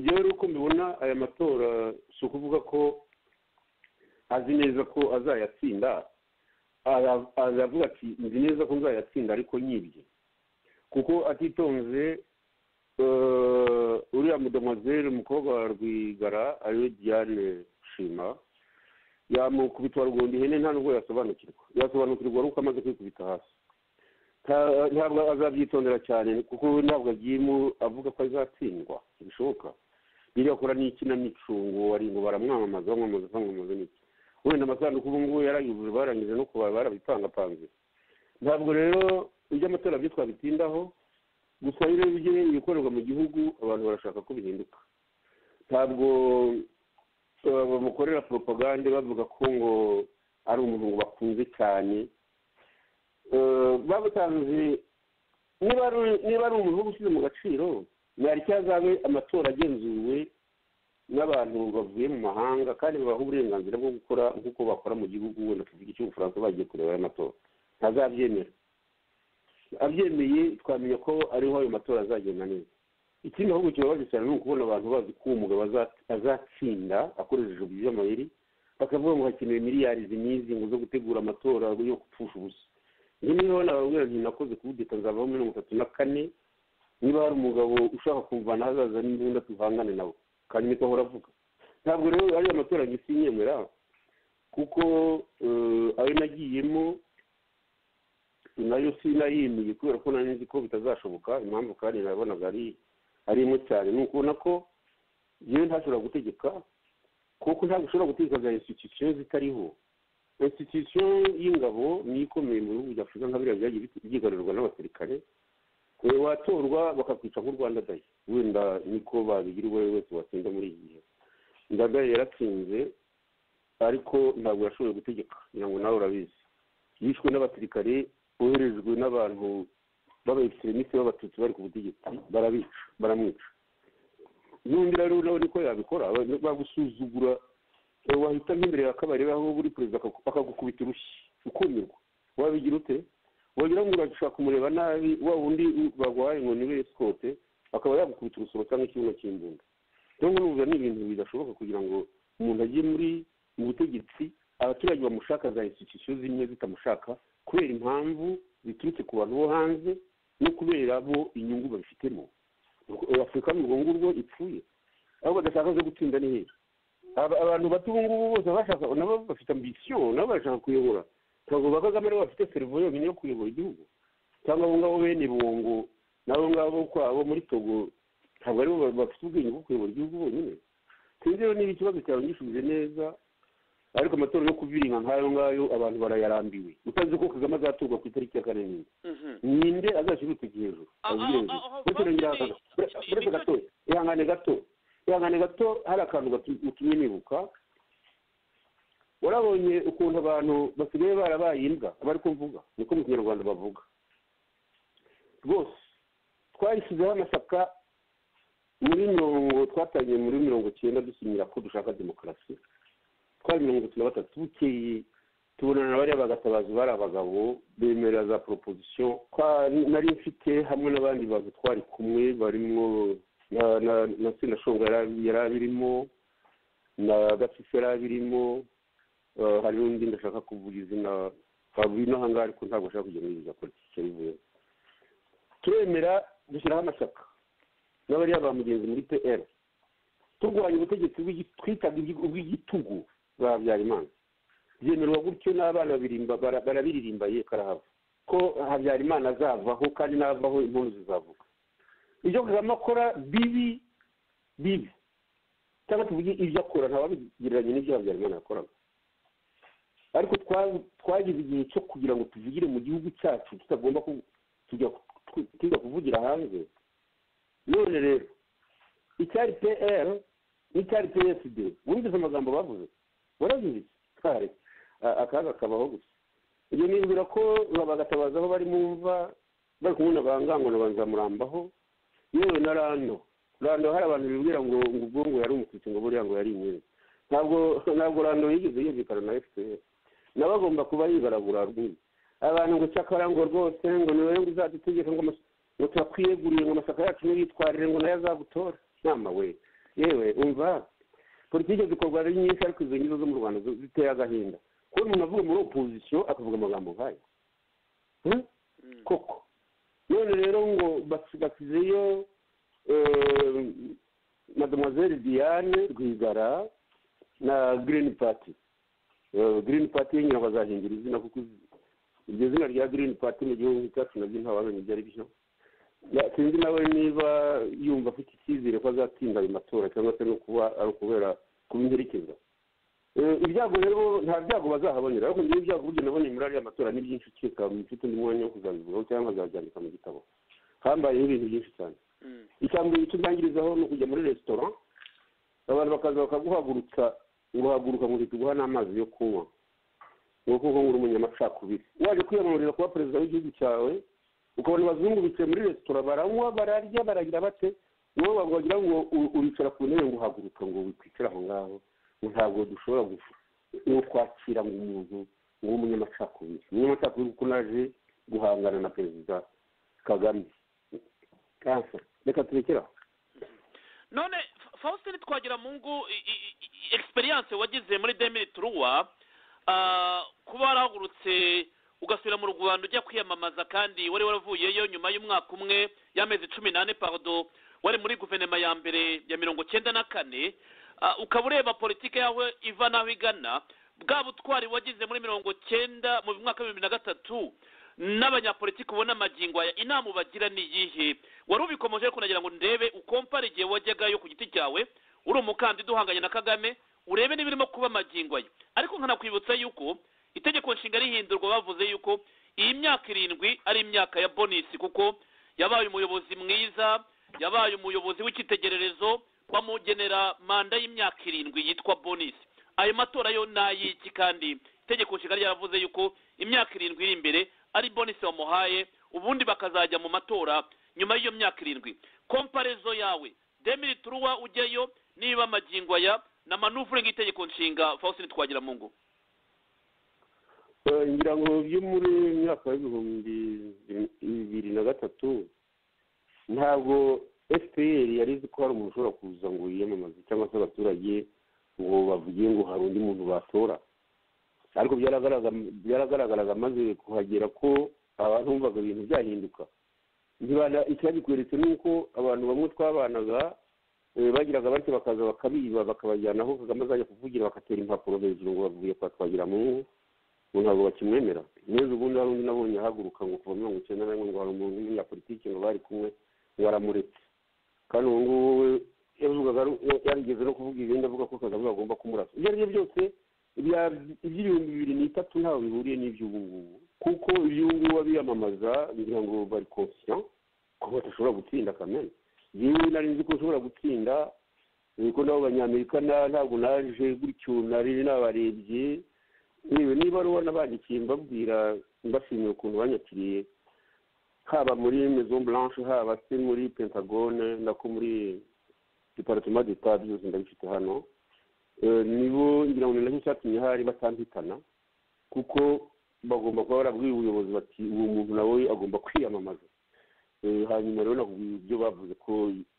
rero uko mbibona aya matora si ukuvuga ko azi neza ko azayatsinda aravuga ati nzi neza ko nzayatsinda ariko nyibye kuko atitonze uriya mudomazere umukobwa wa rwigara ariwe diane shima yamukubitwa rugunda ihene nta nubwo yasobanukirwa yasobanukirwa ari uko amaze kwikubita hasi ntabwo azabyitondera cyane kuko ntabwo agiye avuga ko azatsindwa bishoboka biriya akora n'ikinamico ngo wari ngo baramwamamaza bamwamamaza bamwamamaza n'iki wenda amasanduku ubu ngubu yarayujuje barangije no kuba barabipangapanze ntabwo rero ibyo amatora byo twabitindaho gusa iyo urebye ibikorerwa mu gihugu abantu barashaka ko bihinduka ntabwo bamukorera poropagande bavuga ko ngo ari umuntu ngo bakunze cyane babutanze niba ari umuntu ushyize mu gaciro ntari cyazabe amatora agenzuwe n'abantu bavuye mu mahanga kandi babaha uburenganzira bwo gukora nk'uko bakora mu gihugu wenda tuvuga icy'ubufaransa bagiye kureba ayo matora ntazabyemera abyemeye twamenya ko ariho ayo matora azagenda neza ikindi ahubwo kibabaje cyane ni ukubona abantu bazi ko uwo mugabo azatsinda akoresheje uburyo amayeri bakavuga ngo hakenewe miliyari zimizi ngo zo gutegura amatora yo gupfusha ubusa njye niba nababwira nti nakoze kudeta nzavaho muri mirongo itatu na kane niba hari umugabo ushaka kumvana hazaza n'imbunda tuvangane nawe kandi niko ahora avuga ntabwo rero ariyo amatora agisinyemera kuko ayo nagiyemo nayo sinayimiye kubera ko nari nzi ko bitazashoboka impamvu kandi nabonaga ari ari imwe cyane ni ukubona ko yewe ntashobora gutegeka kuko ntabwo ushobora gutegeka za institusiyo zitariho institusiyo y'ingabo niyo ikomeye mu bihugu bya afurika nka biriya byagiye byigarurwa n'abasirikare watorwa bakakwica nk'u rwanda dayi wenda niko babigira uwo ari wese watsinda muri iki gihe ndadaye yaratsinze ariko ntabwo yashoboye gutegeka kugira ngo nawe urabizi yishwe n'abasirikare boherejwe n'abantu b'abayekiseremisite b'abatutsi bari ku butegetsi barabica baramwica n'undi rero nawe niko yabikora bagusuzugura wahita nk'imbere ya kabari aho uri perezida akagukubita urushyi ukumirwa wabigira ute wagira ngo urashaka kumureba nabi wa wundi baguhaye ngo niwe esikote akaba yagukubita urusoro cyangwa ikibuno cy'imbunda rero n'ubu ni ibintu bidashoboka kugira ngo umuntu ajye muri mu butegetsi abaturage bamushaka za institusiyo zimwe zitamushaka kubera impamvu ziturutse ku bantu bo hanze no kubera bo inyungu babifitemo afurika ni urwo ngurwo ipfuye aho badashaka zo gutsinda ni heza abantu bato ubu ngubu bose bashaka nabo bafite ambisiyo nabo barashaka kuyobora ntabwo ba kagame aribo bafite serivo yonyine yo kuyobora igihugu cyangwa abo ngabo bene bongo n'abo ngabo kwabo muri togo ntabwo aribo bafite ubwenge bwo kuyobora igihugu bonyine sinzi rero niba ikibazo cyawe ngishubije neza ariko amatora yo kubiringa nk'ayo ngayo abantu barayarambiwe utazi ko kagame azaturwa ku itariki ya kane nini ninde azashyira urutoki hejuru uretse gato ihangane gato ihangane gato hari akantu gatumye nibuka warabonye ukuntu abantu basigaye barabaye imbwa aba ariko mvuga niko mu kinyarwanda bavuga rwose twayishyizeho amasaka muri mirongo twatangiye muri mirongo icyenda dusinyira ko dushaka demokarasi twari mirongo itatu na batatu bukeye tubonana na bariya bagatabazi bari abagabo bemera za proposition nari mfite hamwe n'abandi bantu twari kumwe barimo na senashonga yari abirimo na gatisi yari abirimo hari n'undi ndashaka kuvuga izina twavuye ino ahangaha ariko ntabwo ashaka kujya muri za politiki bivuye turemera dushyiraho amashyaka n'abariya ba mugenzi muri pl turwanya ubutegetsi twitaga ubw'igitugu habyarimana byemerwa gutyo n'abana barabiririmba ye karahava ko habyarimana azavaho kandi n'avaho impundu zizavuga ibyo kagame akora bibi bibi cyangwa tuvuge ibyo akora ntawabigereranya n'ibyo habyarimana yakoraga ariko twagize igihe cyo kugira ngo tuvugire mu gihugu cyacu tutagomba kujya kuvugira hanze none rero icyari pr n'icyari psd wumvise amagambo bavuze warabizi twari akaga kabaho gusa ibyo nibwira ko bagatabaza aho bari mu mva bari kumwe na bangango na banzamurambaho yewe na rando rando hari abantu bibwira ngo ngo ubwongo yari umututsi ngo buriya ngo yari inyenyeri ntabwo ntabwo rando yigeze yumvikana na fpr nawe agomba kuba yibaragura rwose abantu ngo cyakora ngo rwose ngo ni wowe ngo uzadutegeka ngo amas- ngo turakwiyeguriye ngo amasaka yacu ntiyitwarire ngo nayo azagutora nama we yewe umva politiki zikorwa ari nyinshi ariko izo ngizo zo mu rwanda zo- ziteye agahinda kubona umuntu avuga muri opozisiyo akavuga amagambo nk'ayo Hmm? Mm. koko none rero ngo basi- basizeyo eh, mademoiselle diane rwigara na green party Eh, green party nyine bazahingira izina kuko iz- iryo zina rya green party mu gihugu cyacu nabyo ntawamenya ibyo ari byo Ya- sinzi nawe niba yumva afite icyizere ko azatsinda ayo matora cyangwa se no kuba ari ukubera kuba inherekeza Eh, ibyago rero nta byago bazahabonera ariko njyewe ibyago burya naboneye muri ariya matora ni byinshi ukeka mfite undi mwanya wo kuzabivugaho cyangwa nkazabyandika mu gitabo hambayeho ibintu byinshi cyane Mm. ikambere icyo ndangirizaho ni ukujya muri resitora abantu bakaza bakaguhagurutsa nguhaguruka ngo tuguha n'amazi yo kunywa ngo kuko ngo uri umunyamacakubiri waje kwiyamamariza kuba perezida w'igihugu cyawe ukabona abazungu bicaye muri resitora baranywa bararya baragira bate wowe wagira wagira ngo u- uricara ku ntebe ngo uhaguruka ngo wikwicare aho ngaho ngo ntabwo dushobora gufu- no kwakira ngo umuntu w'umunyamacakubiri umunyamacakubiri kuko naje guhangana na perezida kagame kansa reka turekeraho none Fa- faustin twagira mu ngo egisperiyanse wagize muri demiri turuwa ah, kuba warahagurutse ugasubira mu rwanda ujya kwiyamamaza kandi wari waravuyeyo nyuma y'umwaka umwe y'amezi cumi n'ane pardo wari muri guverinoma ya mbere ya mirongo cyenda na kane Ah, ukaba ureba politiki yawe iva n'aho igana bwa butwari wagize muri mirongo cyenda mu mwaka w'ibihumbi na gatatu n'abanyapolitiki ubona amagingo aya inama ubagira ni iyihe wari ubikomeje ariko nagira ngo ndebe ukompare igihe wajyagayo ku giti cyawe uri umukandida uhanganye na kagame urebe n'ibirimo kuba amagingo aye ariko nkanakwibutsa yuko itegeko nshinga rihindurwa bavuze yuko iyi myaka irindwi ari imyaka ya bonisi kuko yabaye umuyobozi mwiza yabaye umuyobozi w'icyitegererezo bamugenera manda y'imyaka irindwi yitwa bonisi ayo matora yo ni ay'iki kandi itegeko nshinga ryaravuze yuko imyaka irindwi iri imbere ari bonisi bamuhaye ubundi bakazajya mu matora nyuma y'iyo myaka irindwi komparezo yawe demiri turuwa ujyayo niba amagingo aya na manuvuringi itegeko nshinga faustin twagira mu ngo Eh, ngira ngo byo muri mwaka w'ibihumbi bibiri na gatatu ntabwo fpr yari izi ko hari umuntu ushobora kuza ngo yiyamamaze cyangwa se abaturage ngo bavuge ngo hari undi muntu batora ariko byaragaragam- byaragaragaraga maze kuhagera ko abantu bumvaga ibintu byahinduka ntibana icyabikweretse ni uko abantu bamwe twabanaga eh, bagiraga batyo bakaza bakabiba bakabajyana aho kagame azajya kuvugira bakatera impapuro hejuru ngo bavuye kwa twagiramungu ubu ntabwo bakimwemera neza ubundi hari undi nabonye ahaguruka ngo kuva mirongo icyenda na rimwe ngo hari umuntu w'umunyapolitiki ngo bari kumwe ngo aramuretse kandi ubu ngubu we yavugaga ari- yarigeze no kuvuga ibindi avuga ko kagame bagomba kumurasa ibyo ari byo byose ibya- iby'ibihumbi bibiri n'itatu ntaho bihuriye n'iby'ubu ngubu kuko iby'ubu ngubu abiyamamaza ngira ngo bari conscient ko badashobora gutsinda kamere yewe nari nzi ko ushobora gutsinda eh, ko nabo banyamerika na- ntabwo naje gutyo nari nabarebye yewe niba ari ubona bandikiye mbabwira mbashimiye ukuntu banyakiriye haba muri maison blanche haba se muri pentagone nako muri departement d'etat byose ndabifite hano Eh, nibo ngira ngo ni nacyo cyatumye hari batampitana kuko bagomba kuba barabwiye ubuyobozi bati uwo muntu nawe agomba kwiyamamaza Eh, hanyuma rero nakubwiye ibyo bavuze ko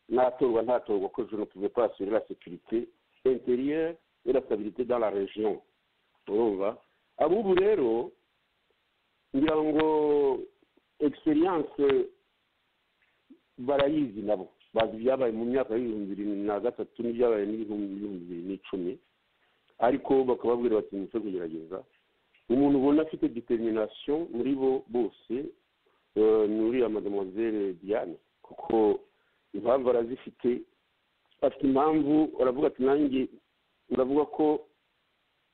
natorwa ntatorwa ko je ne pouvais pas assurer la sécurité intérieure et la stabilité dans la région urumva abubu rero ngira ngo egisperiyanse barayizi nabo bazi ibyabaye mu myaka y'ibihumbi bibiri na gatatu n'ibyabaye n'ibihumbi bihumbi bibiri n'icumi ariko bakababwira bati mucyo kugerageza umuntu ubona afite determination muri bo bose eh, ni uriya mademoiselle diane kuko impamvu arazifite afite impamvu aravuga ati nanjye uravuga ko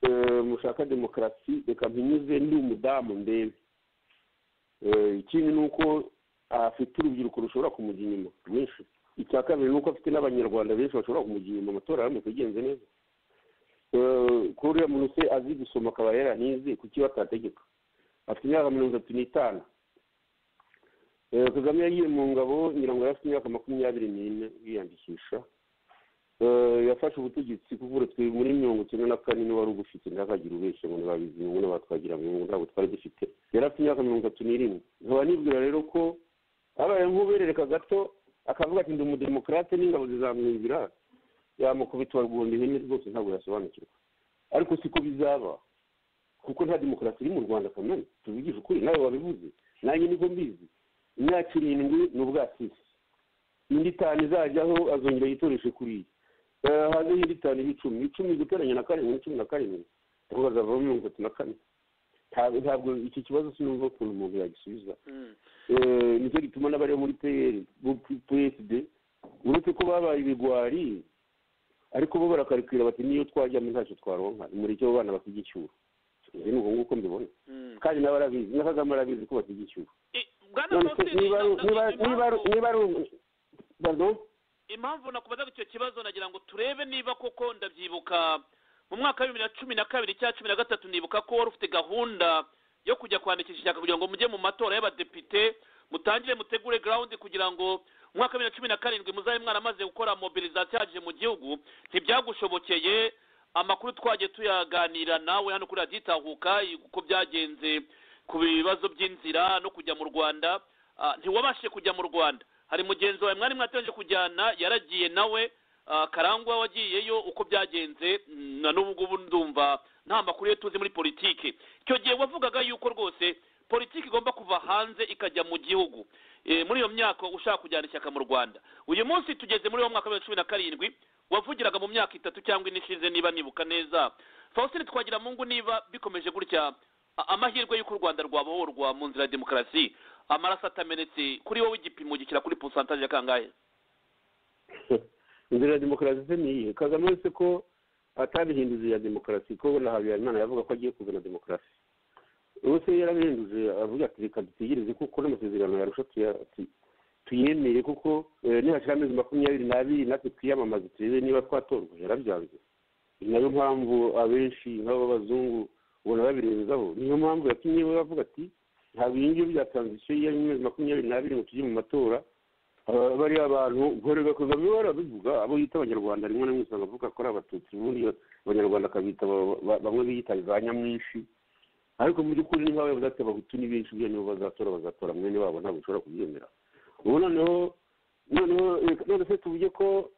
eh, mushaka demokarasi reka mpinyuze ndi umudamu ndebe Eh, ikindi ni uko afite urubyiruko rushobora kumujya inyuma rwinshi icya kabiri ni uko afite n'abanyarwanda benshi bashobora kumujya inyuma amatora aramutse agenze neza Eh, ko uriya muntu se azi gusoma akaba yaranize kuki batategeka afite imyaka mirongo itatu n'itanu kagame yagiye mu ngabo ngira ngo yari afite imyaka makumyabiri n'ine yiyandikisha yafashe ubutegetsi kuko uretse muri mirongo icyenda na kane niba wari ubufite ntihakagire ubeshya ngo ntibabizingu n'abatwagira ngo ntabwo twari dufite yari afite imyaka mirongo itatu n'irindwi nkaba nibwira rero ko abaye nk'uberereka gato akavuga ati ndi umudemokarate n'ingabo zizamwumvira yamukubitwa rwunda ihene rwose ntabwo yasobanukirwa ariko siko bizaba kuko nta demokarasi iri mu rwanda kamere tubigije ukuri nawe wabivuze nanjye niko mbizi imyaka irindwi ni ubwatsi indi itanu izajyaho azongera yitoreshe kuriya hanze y'indi itanu y'icumi icumi guteranya na karindwi cumi na karindwi ariko hazavamo mirongo itatu na kane ntabwo iki kibazo sinumva ukuntu umuntu yagisubiza nicyo gituma n'abari muri peyeri psd uretse ko babaye ibigwari ariko bo barakarikira bati niyo twajyamo ntacyo twaronka imureke abo bana basiga icyuro ibi ni uko nguko mbibona kandi nawe arabizi na kagame arabizi ko basiga icyuro niba ari impamvu nakubazaga icyo kibazo nagira ngo turebe niba koko ndabyibuka mu mwaka wa bibiri na cumi na kabiri cyangwa cumi na gatatu nibuka ko wari ufite gahunda yo kujya kwandikisha ishyaka kugira ngo mujye mu matora y'abadepite mutangire mutegure garawundi kugira ngo mu mwaka wa bibiri na cumi na karindwi muzabe mwaramaze gukora mobilizasiyo yaje mu gihugu ntibyagushobokeye amakuru twagiye tuyaganira nawe hano kuri radiyo itahuka uko byagenze ku bibazo by'inzira no kujya mu rwanda ntiwabashije kujya mu rwanda hari mugenzi wawe mwari mwategereje kujyana yaragiye nawe karangwa wagiyeyo uko byagenze na n'ubu ngubu ndumva nta makuru ye tuzi muri politiki icyo gihe wavugaga yuko rwose politiki igomba kuva hanze ikajya mu gihugu muri iyo myaka ushaka kujyana ishyaka mu rwanda uyu munsi tugeze muri uwo mwaka wa cumi na karindwi wavugiraga mu myaka itatu cyangwa ine ishize niba nibuka neza faustin twagira mungu niba bikomeje gutya amahirwe y'uko u rwanda rwabohorwa mu nzira ya demokarasi amaraso atamenetse kuri wowe igipimo gishyira kuri pusantaje ya kangahe inzira ya demokarasi se ni iyihe kagame uretse ko atabihinduje iya demokarasi ko na habiyaremana yavuga ko agiye kuzana demokarasi uretse yarabihinduje avuga ati reka dutegereze kuko n'amasezerano yarusha tuyemere kuko nihashyira amezi makumyabiri n'abiri natwe twiyamamaze turebe niba twatorwa yarabyanze ni nayo mpamvu abenshi nk'ab'abazungu ubona babirebezaho niyo mpamvu yatumye we bavuga ati ntabwo iyi ngiyi bya taranzisiyo y'amezi makumyabiri n'abiri ngo tujye mu matora bariya abantu nkorerwa kagame barabivuga abo yita abanyarwanda rimwe na rimwe usanga avuga ko ari abatutsi ubundi abanyarwanda akabita bamwe biyita za nyamwinshi ariko mu by'ukuri niba bayobozi ati abahutu ni benshi buriya nibo bazatora bazatora mwene wabo ntabwo ushobora kubyemera ubu noneho noneho none se tuvuge ko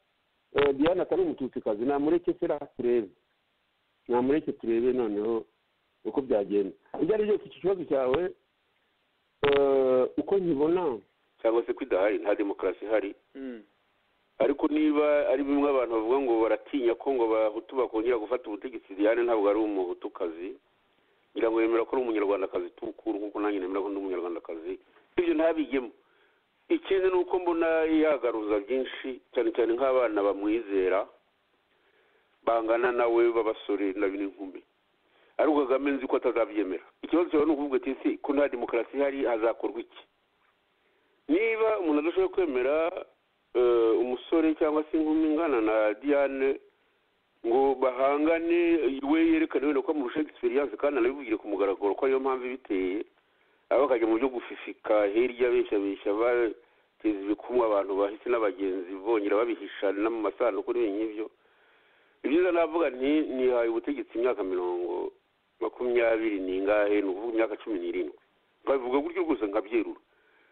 diana atari umututsikazi namureke se turebe namureke turebe noneho uko byagenda ibyo ari byose iki kibazo cyawe uko nkibona cyangwa se ko idahari nta demokarasi ihari ariko niba ari bimwe abantu bavuga ngo baratinya ko ngo abahutu bakongera gufata ubutegetsi diane ntabwo ari umuhutukazi ngira ngo yemera ko ari umunyarwandakazi tukuru nkuko nanjye nemera ko ndi umunyarwandakazi ibyo ntabigemo ikindi ni uko mbona yagaruza byinshi cyane cyane nk'abana bamwizera bangana nawe b'abasore n'inkumi ariko kagame nzi ko atazabyemera ikibazo cyawe ni ukuvuga ati ese ko nta demokarasi ihari hazakorwa iki niba umuntu adashobora kwemera umusore cyangwa se inkumi ingana na diane ngo bahangane we yerekane wenda ko amurusha egisperiyanse kandi anabibugire ku mugaragaro ko ariyo mpamvu ibiteye aba bakajya mu byo gufifika hirya beshabesha bateza ibikumwe abantu bahise n'abagenzi bongera babihisha no mu masanduku n'ibintu ibyiza navuga nti nihaye ubutegetsi imyaka mirongo makumyabiri n'ingahe ni ukuvuga imyaka cumi n'irindwi babivuga gutyo gusa nkabyerura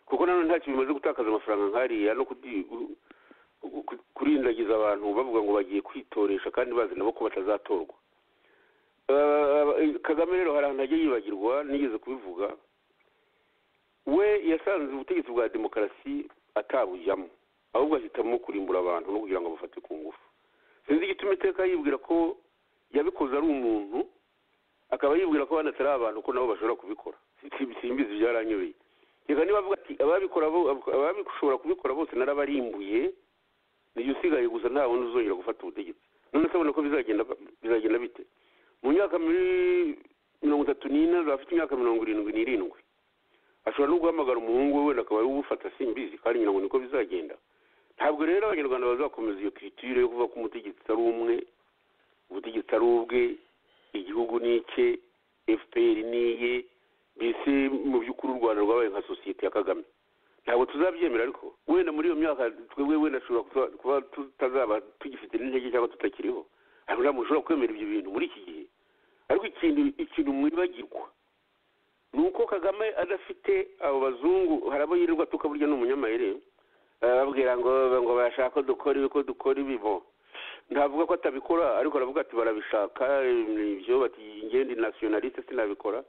kuko nanone ntacyo bimaze gutakaza amafaranga nkariya no kurindagiza abantu bavuga ngo bagiye kwitoresha kandi bazi nabo ko batazatorwa kagame rero hari ahantu ajya yibagirwa nigeze kubivuga we yasanze ubutegetsi bwa demokarasi atabujyamo ahubwo ahitamo kurimbura abantu no kugira ngo bafate ku ngufu sinzi igituma iteka yibwira ko yabikoze ari umuntu akaba yibwira ko abandi atari abantu ko nabo bashobora kubikora simbizi byaranyobeye reka niba avuga ati ababishobora kubikora bose narabarimbuye niyo usigaye gusa nta wundi uzongera gufata ubutegetsi none se abona ko bizagenda bite mu myaka mirongo itatu n'ine afite imyaka mirongo irindwi n'irindwi ashobora no guhamagara umuhungu we wenda akaba ari uwufata simbizi kandi ngira ngo niko bizagenda ntabwo rero abanyarwanda bazakomeza iyo kiritire yo kuvuga ko umutegetsi ari umwe ubutegetsi ari ubwe igihugu ni icye fpr ni iye mbese mu by'ukuri u rwanda rwabaye nka sosiyete ya kagame ntabwo tuzabyemera ariko wenda muri iyo myaka twebwe wenda dushobora kuba- kuba tutazaba tugifite n'intege cyangwa tutakiriho ariko ntabwo ushobora kwemera ibyo bintu muri iki gihe ariko ikintu ikintu mwibagirwa ni uko kagame adafite abo bazungu hari abo yirirwa atuka burya ni umunyamayire arababwira ngo ngo barashaka ko dukora ibi ko dukora ibi bo ntavuga ko atabikora ariko aravuga ati barabishaka ibyo bati ngende nasiyonaliste sinabikora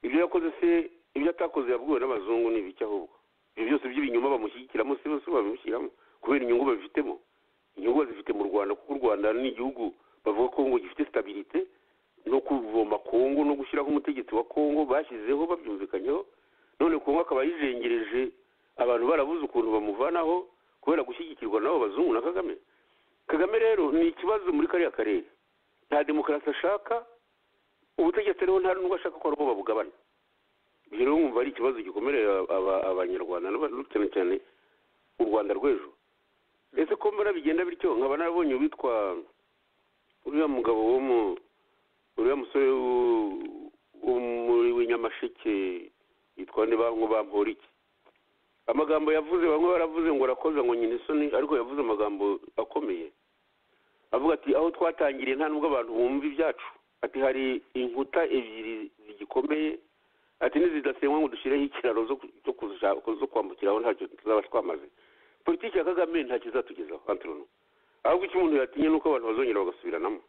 ibyo yakoze se ibyo atakoze yabwiwe n'abazungu ni ibiki ahubwo ibyo byose by'ibinyoma bamushyigikiramo si bose babimushyiramo kubera inyungu babifitemo inyungu bazifite mu rwanda kuko u rwanda ni igihugu bavuga ko ngo gifite sitabirite no kuvoma kongo no gushyiraho umutegetsi wa kongo bashyizeho babyumvikanyeho none kongo akaba yijengereje abantu barabuze ukuntu bamuvanaho kubera gushyigikirwa n'abo bazungu na kagame kagame rero ni ikibazo muri kariya karere nta demokarasi ashaka ubutegetsi rero nta n'ubwo ashaka ko ari bo babugabana ibyo rero mwumva ari ikibazo gikomereye aba- abanyarwanda n'aba- cyane cyane u rwanda rw'ejo ese ko mbona bigenda bityo nkaba narabonye uwitwa uriya mugabo wo mu uriya musore wo- wo muri w'inyamasheke yitwa nde bamwe bampora iki amagambo yavuze bamwe baravuze ngo arakoza ngo nyina isoni ariko yavuze amagambo akomeye avuga ati aho twatangiriye nta nubwo abantu bumva ibyacu ati hari inkuta ebyiri zigikomeye ati n'izidasenywa ngo dushyireho ikiraro zo ku- zo kuza- zo kwambukiraho ntacyo tuzaba twamaze politiki ya kagame ntacyo izatugezaho antono ahubwo icyo umuntu yatinye ni uko abantu bazongera bagasubiranamo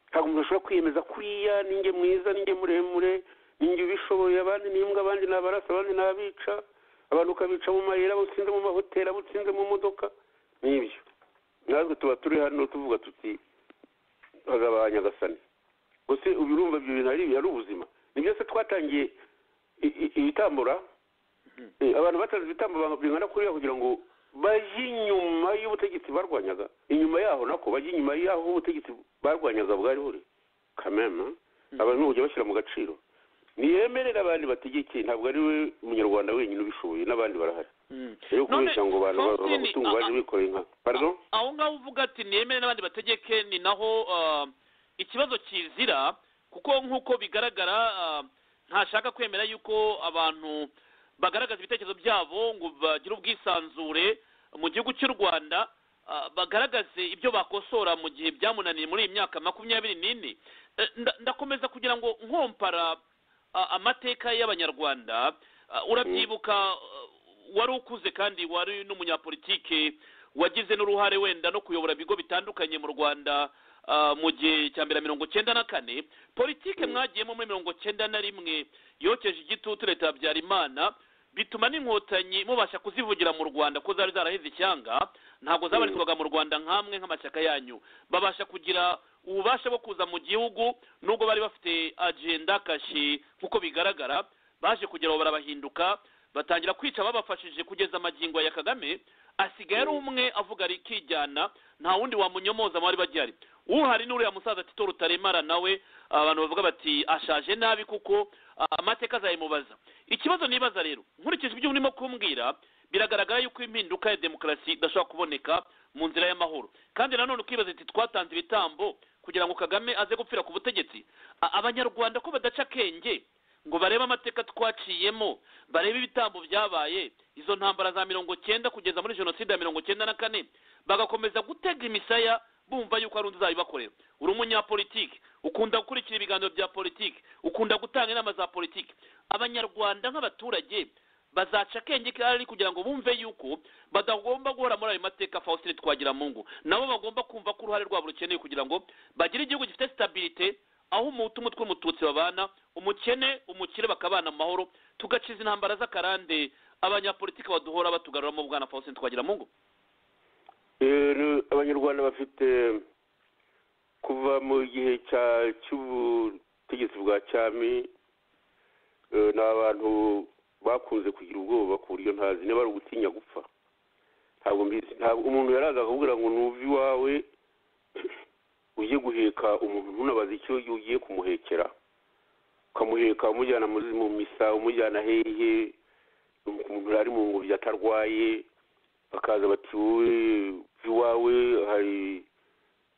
ntabwo umuntu ashobora kwiyemeza kuriya ninjye mwiza ninjye muremure ninjye ubishoboye abandi ni imbwa abandi ni abarasa abandi ni abica abantu ukabica mu mayira abo utsinze mu mahoteli abo utsinze mu modoka n'ibyo natwe tuba turi hano tuvuga tuti hazaba nyagasani gusa ubu urumva ibyo bintu ari ari ubuzima ni byose twatangiye i- i- ibitambura Eh, abantu batanze ibitambo banga- bingana kuriya kugira ngo bajye inyuma y'ubutegetsi barwanyaga inyuma yaho nako bajye inyuma yaho ubutegetsi barwanyaga bwari buri kameme abantu ni kujya bashyira mu gaciro niyemerere abandi bategeke ntabwo ari we munyarwanda wenyine ubishoboye n'abandi barahari rero kubeshya ngo abantu ba- Faustini, abagutungu a- baje a- bikoreye inka pardon aho ngaho uvuga ati niyemere n'abandi bategeke ni naho ah, ikibazo kizira kuko nk'uko bigaragara ah, ntashaka kwemera yuko abantu bagaragaza ibitekerezo byabo ngo bagire ubwisanzure mu gihugu cy'u rwanda ah, bagaragaze ibyo bakosora mu gihe byamunaniye muri iyi myaka makumyabiri n'ine Eh, nda- ndakomeza kugira ngo nkompara ah, amateka y'abanyarwanda Ah, urabyibuka ah, wari ukuze kandi wari n'umunyapolitike wagize n'uruhare wenda no kuyobora ibigo bitandukanye mu rwanda ah, mu gihe cya mbere mirongo cyenda na kane politike mwagiyemo muri mirongo cyenda na rimwe yokeje igitutu leta ya habyarimana bituma n'inkotanyi mubasha kuzivugira mu rwanda ko zari zaraheze ishyanga ntabwo zabarizwaga mu rwanda nk'amwe nk'amashyaka yanyu babasha kugira ububasha bwo kuza mu gihugu nubwo bari bafite agenda kashi nk'uko bigaragara baje kugera aho barabahinduka batangira kwica babafashije kugeza amagingo ya kagame asigaye ari umwe avuga ari kijyana nta wundi wamunyomoza mu bari bagihari uhari n'uriya musaza tito rutaremara nawe abantu bavuga bati ashaje nabi kuko ah, amateka azayimubaza ikibazo nibaza rero nkurikije ibyo urimo kumbwira biragaragara yuko impinduka ya demokarasi idashobora kuboneka mu nzira y'amahoro kandi nanone ukibaza ati twatanze ibitambo kugira ngo kagame aze gupfira ku butegetsi A- abanyarwanda ko badaca akenge ngo barebe amateka twaciyemo barebe ibitambo byabaye izo ntambara za mirongo cyenda kugeza muri jenoside ya mirongo cyenda na kane bagakomeza gutega imisaya bumva yuko hari undi uzabibakorera uri umunyapolitiki ukunda gukurikira ibiganiro bya politiki ukunda gutanga inama za politiki abanyarwanda nk'abaturage bazaca akenge kari kugira ngo bumve yuko badagomba guhora muri ayo mateka faustin twagira mu ngo nabo bagomba kumva ko uruhare rwabo rukenewe kugira ngo bagire igihugu gifite sitabirite aho umuhutu umutwe umututsi babana umukene umukire bakabana mu mahoro tugaciza intambara z'akarande abanyapolitiki baduhora batugaruramo bwana faustin twagira mu ngo Eh, ni- abanyarwanda bafite kuva mu gihe cya- cy'ubutegetsi bwa cyami eh, ni abantu bakunze kugira ubwoba ku buryo ntazi niba ari ugutinya gupfa ntabwo mbizi ntabwo umuntu yaraza akakubwira ngo nuve iwawe ujye guheka umuntu ntunabaze icyo ugiye kumuhekera ukamuheka umujyana mu- mu misa umujyana hehe umuntu ari mu ngobyi atarwaye bakaza bati wowe iwawe hari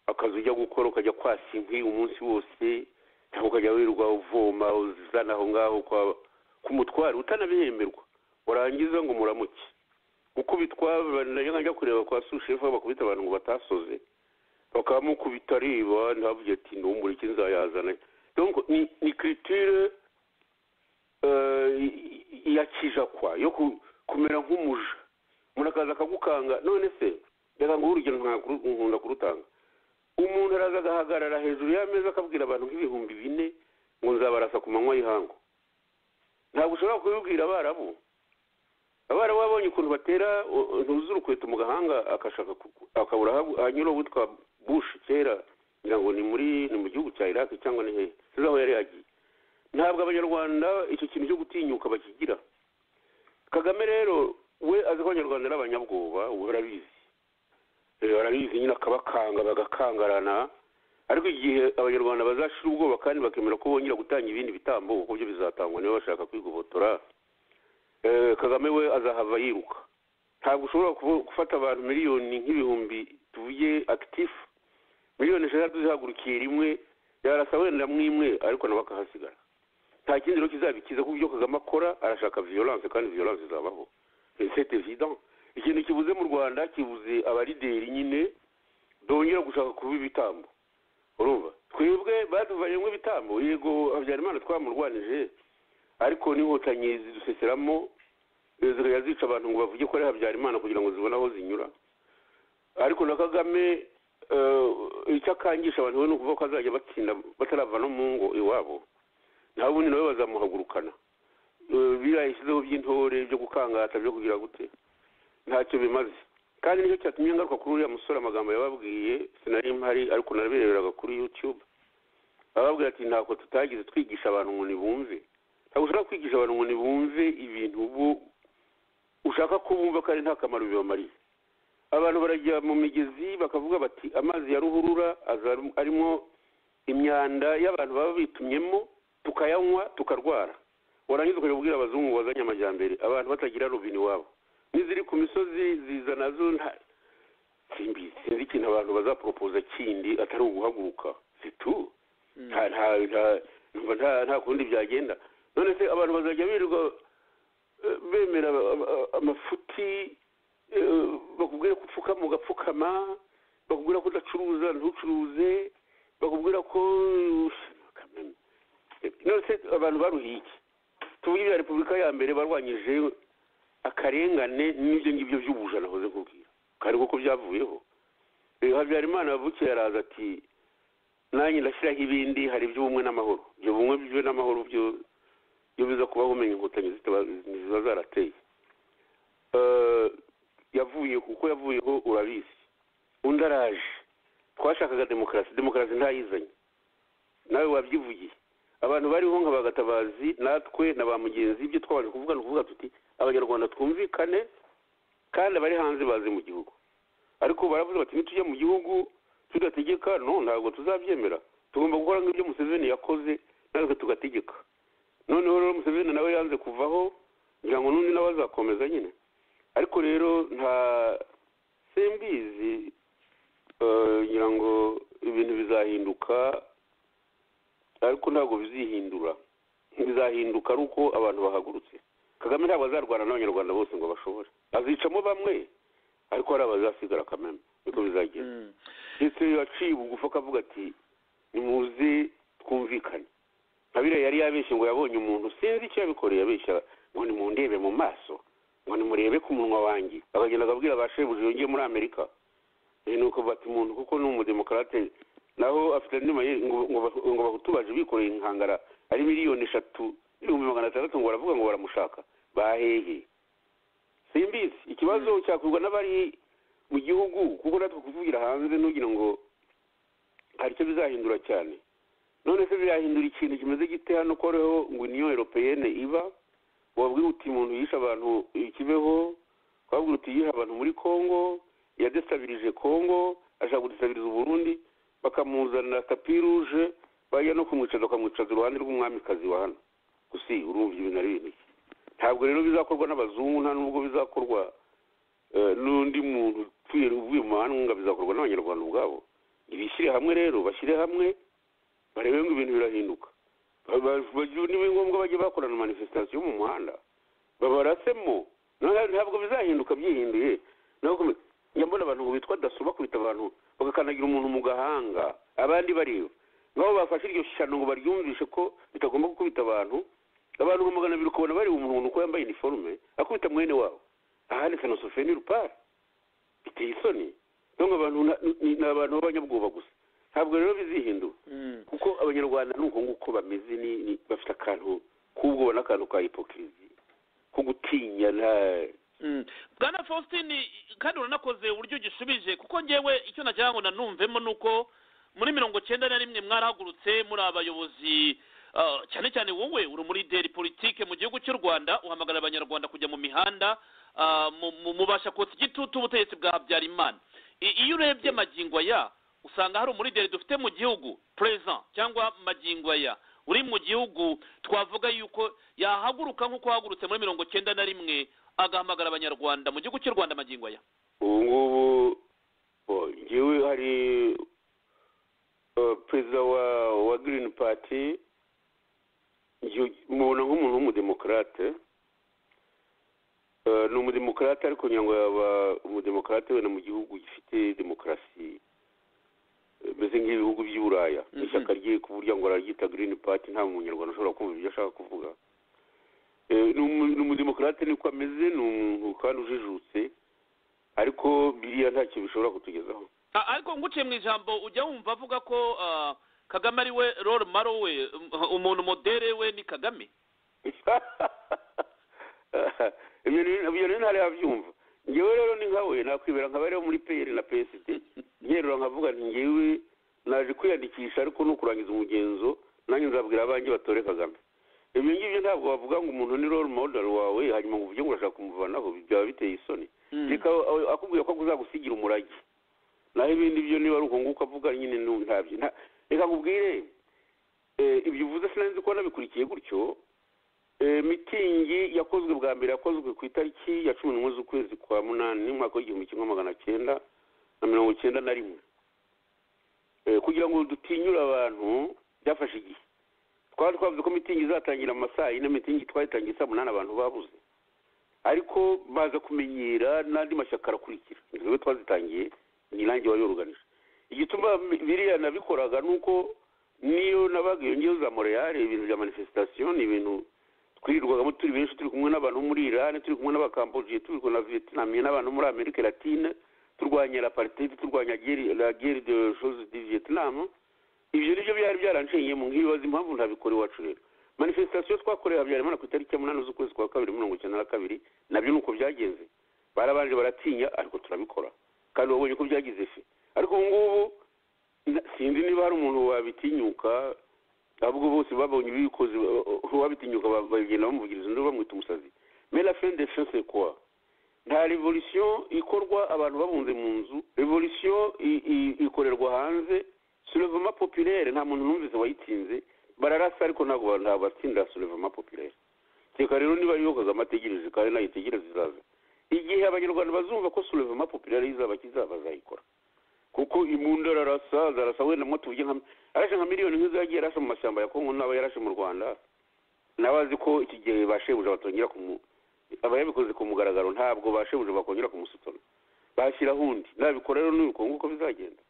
akazi ujya gukora ukajya kwasa inkwi umunsi wose cyangwa ukajya wirirwa uvoma uzana aho ngaho kwa k'umutware utanabihemberwa warangiza ngo muramuke gukubitwa najyaga kureba kwa sushefu bakubita abantu ngo batasoze bakamukubita areba ntavuge ati ntumbure iki nzayazana Donc, ni ni kiritire ya kijakwa yo ku- kumera nk'umuja umuntu akaza akagukanga none se reka nguhe urugero nka- nkunda kurutanga umuntu araza agahagarara hejuru y'ameza akabwira abantu nk'ibihumbi bine ngo nzabarasa ku manywa y'ihangu ntabwo ushobora kubibwira abarabu abarabu babonye ukuntu batera u- ntuzi urukweto mu gahanga akashaka ku- akabura aho hanyura witwa bushi kera ngira ngo ni muri ni mu gihugu cya iraki cyangwa ni hehe sinzi aho yari yagiye ntabwo abanyarwanda icyo kintu cyo gutinyuka bakigira kagame rero we azi ko abanyarwanda ari abanyabwoba we arabizi Eh, barabizi nyine akabakanga bagakangarana ariko igihe abanyarwanda bazashira ubwoba kandi bakemera ko bongera gutanga ibindi bitambo kuko byo bizatangwa niba bashaka kwigobotora Eh, kagame we azahava yiruka ntabwo ushobora kubu- gufata abantu miliyoni nk'ibihumbi tuvuge akitifu miliyoni eshatu zihagurukiye rimwe yarasa wenda mwimwe ariko nawe akahasigara nta kindi rero kizabikiza kuko ibyo kagame akora arashaka violence kandi violence izabaho c'est évident ikintu kibuze mu rwanda kibuze abalideri nyine dongera gushaka kuba ibitambo urumva twebwe baduvanyemo ibitambo yego habyarimana twamurwanije ariko n'inkotanyi ziduseseramo eh, zikajya zica abantu ngo bavuge ko ari habyarimana kugira ngo zibone aho zinyura ariko na kagame eh, icyo akangisha abantu we ni ukuvuga ko azajya batsinda batarava no mu ngo iwabo naho ubundi nawe bazamuhagurukana Eh, biriya yashyizeho by'intore byo gukangata byo kugira gute ntacyo bimaze kandi nicyo cyatumye ngaruka kuri uriya musore amagambo yababwiye sinari mpari ariko narabireberaga kuri youtube ababwira ati ntabwo tutagize twigisha abantu ngo ntibumve ntabwo ushobora kwigisha abantu ngo ntibumve ibintu bo ushaka ko bumva kandi nta kamaro bibamariye abantu barajya mu migezi bakavuga bati amazi ya ruhurura aza arimo imyanda y'abantu baba bitumyemo tukayanywa tukarwara warangiza ukajya kubwira abazungu bazanye amajyambere abantu batagira robine iwabo n'iziri ku misozi ziza nazo nta simbi sinzi ikintu abantu bazaporopoza kindi atari uguhaguruka situ nta nta nta numva nta nta kundi byagenda none se abantu bazajya birirwa eh, bemera aba- aba- amafuti eh, bakubwira ko upfukama ugapfukama bakubwira ko udacuruza ntucuruze bakubwira ko Eh, none se abantu baruhiye iki tuvuge ibya repubulika ya mbere barwanyije akarengane n'ibyo ngibyo by'ubujana nahoze kubwira kari kuko byavuyeho Eh, habyarimana yavukiye araza ati nanjye ndashyiraho ibindi hari iby'ubumwe n'amahoro ibyo bumwe byo n'amahoro byo byo biza kubaho umenya inkotanyi zitaba- ziba zarateye Eh, yavuye kuko yavuyeho urabizi undi araje twashakaga demokarasi demokarasi ntayizanye nawe wabyivugiye abantu bariho nka bagatabazi natwe na ba mugenzi ibyo twabanje kuvuga ni ukuvuga tuti abanyarwanda twumvikane kandi abari hanze baze mu gihugu ariko baravuze bati nitujya mu gihugu tudategeka no ntabwo tuzabyemera tugomba gukora nk'ibyo museveni yakoze natwe tugategeka noneho rero museveni nawe yanze kuvaho ngira ngo n'undi nawe azakomeza nyine ariko rero nta simbizi eh, ngira ngo ibintu bizahinduka ariko ntabwo bizihindura bizahinduka ari uko abantu bahagurutse kagame ntabwo azarwana n'abanyarwanda bose ngo bashobore azicamo bamwe ariko hari abazasigara kameme niko bizagenda Mm. ndetse yaciye bugufi akavuga ati nimuze twumvikane nka biriya yari yabeshye ngo yabonye umuntu sinzi icyo yabikoreye abeshya ngo nimundebe mu maso ngo nimurebe ku munwa wanjye akagenda akabwira ba shebuja yongeye muri amerika Eh, nuko bati umuntu kuko ni umudemokarate naho afite andi mayeri ngo- ngo ba- ngo bahutubaje bikoreye inkangara ari miliyoni eshatu n'ibihumbi magana atandatu ngo baravuga ngo baramushaka bahehe simbizi ikibazo cyakurwa n'abari mu gihugu kuko natwe kuvugira hanze ntugire ngo hari icyo bizahindura cyane none se birahindura ikintu kimeze gite hano ko hariho ngo niyo europeyene iba wabwira uti umuntu yishe abantu ikibeho wabwira uti yihe abantu muri congo yadestabirije congo ashaka gudestabiriza uburundi bakamuzanira tapi ruje bajya no kumwicaza bakamwicaza iruhande rw'umwamikazi wa hano gusi urumva ibintu ari ibintu ki? ntabwo rero bizakorwa n'abazungu nta n'ubwo bizakorwa eh, n'undi muntu utuye uvuye mu mahanga bizakorwa n'abanyarwanda ubwabo ibishyire hamwe rero bashyire hamwe barebe ngo ibintu birahinduka Ba- ba- bagire- niba ari ngombwa bajye bakorana manifestation mu muhanda babarasemo none- ntabwo bizahinduka byihinduye ntabwo njya mbona abantu ngo bitwa daso bakubita abantu bagakandagira umuntu mu gahanga abandi bareba nabo bafashe iryo shano ngo baryumvishe ko bitagomba gukubita abantu abantu nka magana abiri ukabona bareba umuntu uko yambaye iniforume akubita mwene wabo aha ni fenosoferi ni rupara biteye isoni donc abantu na- ni ni abantu b'abanyabwoba gusa ntabwo rero bizihindura kuko abanyarwanda ni uko nguko bameze ni ni- bafite akantu k'ubwo ubona akantu ka hipokirizi ko gutinya nta Mm. bwana faustin kandi uranakoze uburyo ugishubije kuko ngewe icyo nagira ngo nanumvemo ni uko muri mirongo cyenda na rimwe mwarahagurutse muri abayobozi ah, cyane cyane wowe uri muri deri politike mu gihugu cy'u rwanda uhamagarira abanyarwanda kujya mu mihanda ah, mu- mu- mubasha kotsa igitutu ubutegetsi bwa habyarimana I- iyo urebye magingo aya usanga hari umurigeri dufite mu gihugu perezida cyangwa magingo aya uri mu gihugu twavuga yuko yahaguruka nk'uko yahagurutse muri mirongo cyenda na rimwe agahamagara abanyarwanda mu gihugu cy'u rwanda magingo aya ubu ngubu oh, njyewe hari uh, perezida wa wa girini pati njye- mubona nk'umuntu w'umudemokarate Uh, ni umudemokarate ariko ngira ngo yaba umudemokarate wenda mu gihugu gifite demokarasi eh, meze nk'ibihugu by'uburaya Mhm. ishyaka rye ku buryo ngo araryita girini pati nta munyarwanda ushobora kumva ibyo ashaka kuvuga Eh, ni umu- ni umudemokarate niko ameze ni umuntu kandi ujijutse ariko biriya ntacyo bishobora kutugezaho A- ariko nguciye mu ijambo ujya wumva avuga ko ah, kagame ari we role maro we um- umuntu modere we ni kagame ibyo ni- ibyo rero ntari yabyumva ngewe rero ni nka we nakwibera nka bariho muri peyeri na psd nterura nkavuga nti ngewe naje kwiyandikisha ariko ni ukurangiza umugenzo nanjye nzabwira abanjye batore kagame ibyo ngibyo ntabwo wavuga ngo umuntu ni role model wawe hanyuma ngo uvuge ngo urashaka kumuvanaho byaba biteye isoni Mm. reka aho- akubwira ko kuzagusigira umurage naho ibindi byo niba ari uko nguko avuga nyine nu- ntabyo nta- reka nkubwire eh, ibyo uvuze sinanzi ko nabikurikiye gutyo eh, mitingi yakozwe bwa mbere yakozwe ku itariki ya cumi n'umwe z'ukwezi kwa munani umwaka w'igihumbi kimwe magana cyenda na mirongo cyenda na rimwe Eh, kugira ngo dutinyure abantu byafashe igihe twari twavuze ko mitingi izatangira mu masaa yine mitingi twayitangiye saa munani abantu babuze ariko baza kumenyera n'andi mashyaka arakurikira niwe twazitangiye ni nanjye wari uruganije igituma biriya nabikoraga ni uko niyo nabaga iyo ngewe za moreyale ibintu bya manifesitasiyo ni ibintu twirirwagamo turi benshi turi kumwe n'abantu bo muri irani turi kumwe n'abakambojiye turi kumwe na viyetinamiye n'abantu bo muri amerika latine turwanya la partite turwanya guerre- la guerre de chose du vietnam ibyo nibyo byari byarancengeyemo nkibaza impamvu ntabikora iwacu rero manifesitasiyo twakorewe habyarimana ku itariki ya munani z'ukwezi kwa kabiri mirongo icyenda na kabiri nabyo ni uko byagenze barabanje baratinya ariko turabikora kandi wabonye ko byagize ife ariko ubu ngubu na- sinzi niba hari umuntu wabitinyuka ahubwo bose babonye ibikoze uwabitinyuka ba- bagenda bamuvugiriza undi bamwita umusazi mais la fin de fin c'est quoi nta revolution ikorwa abantu babunze mu nzu revolution i- i- ikorerwa hanze soulevement populaire nta muntu numvise wayitsinze bararasa ariko ntabwo ba- ntabwo batsindira soulevement populaire reka rero niba ariyo kagame ategereje kandi nayo itegereze izaza igihe abanyarwanda bazumva ko soulevement populaire izaba kizaba azayikora kuko imbunda ararasa zarasa wenda mwo tuvuge nka arashe nka miliyoni nk'izo yagiye arashe mu mashyamba ya kongo n'aba yarashe mu rwanda nawe azi ko iki gihe ba shebuja batongera kumu abayabikoze ku mugaragaro ntabwo ba shebuja bakongera kumusutana bashyiraho undi nabikora rero n'uko nguko bizagenda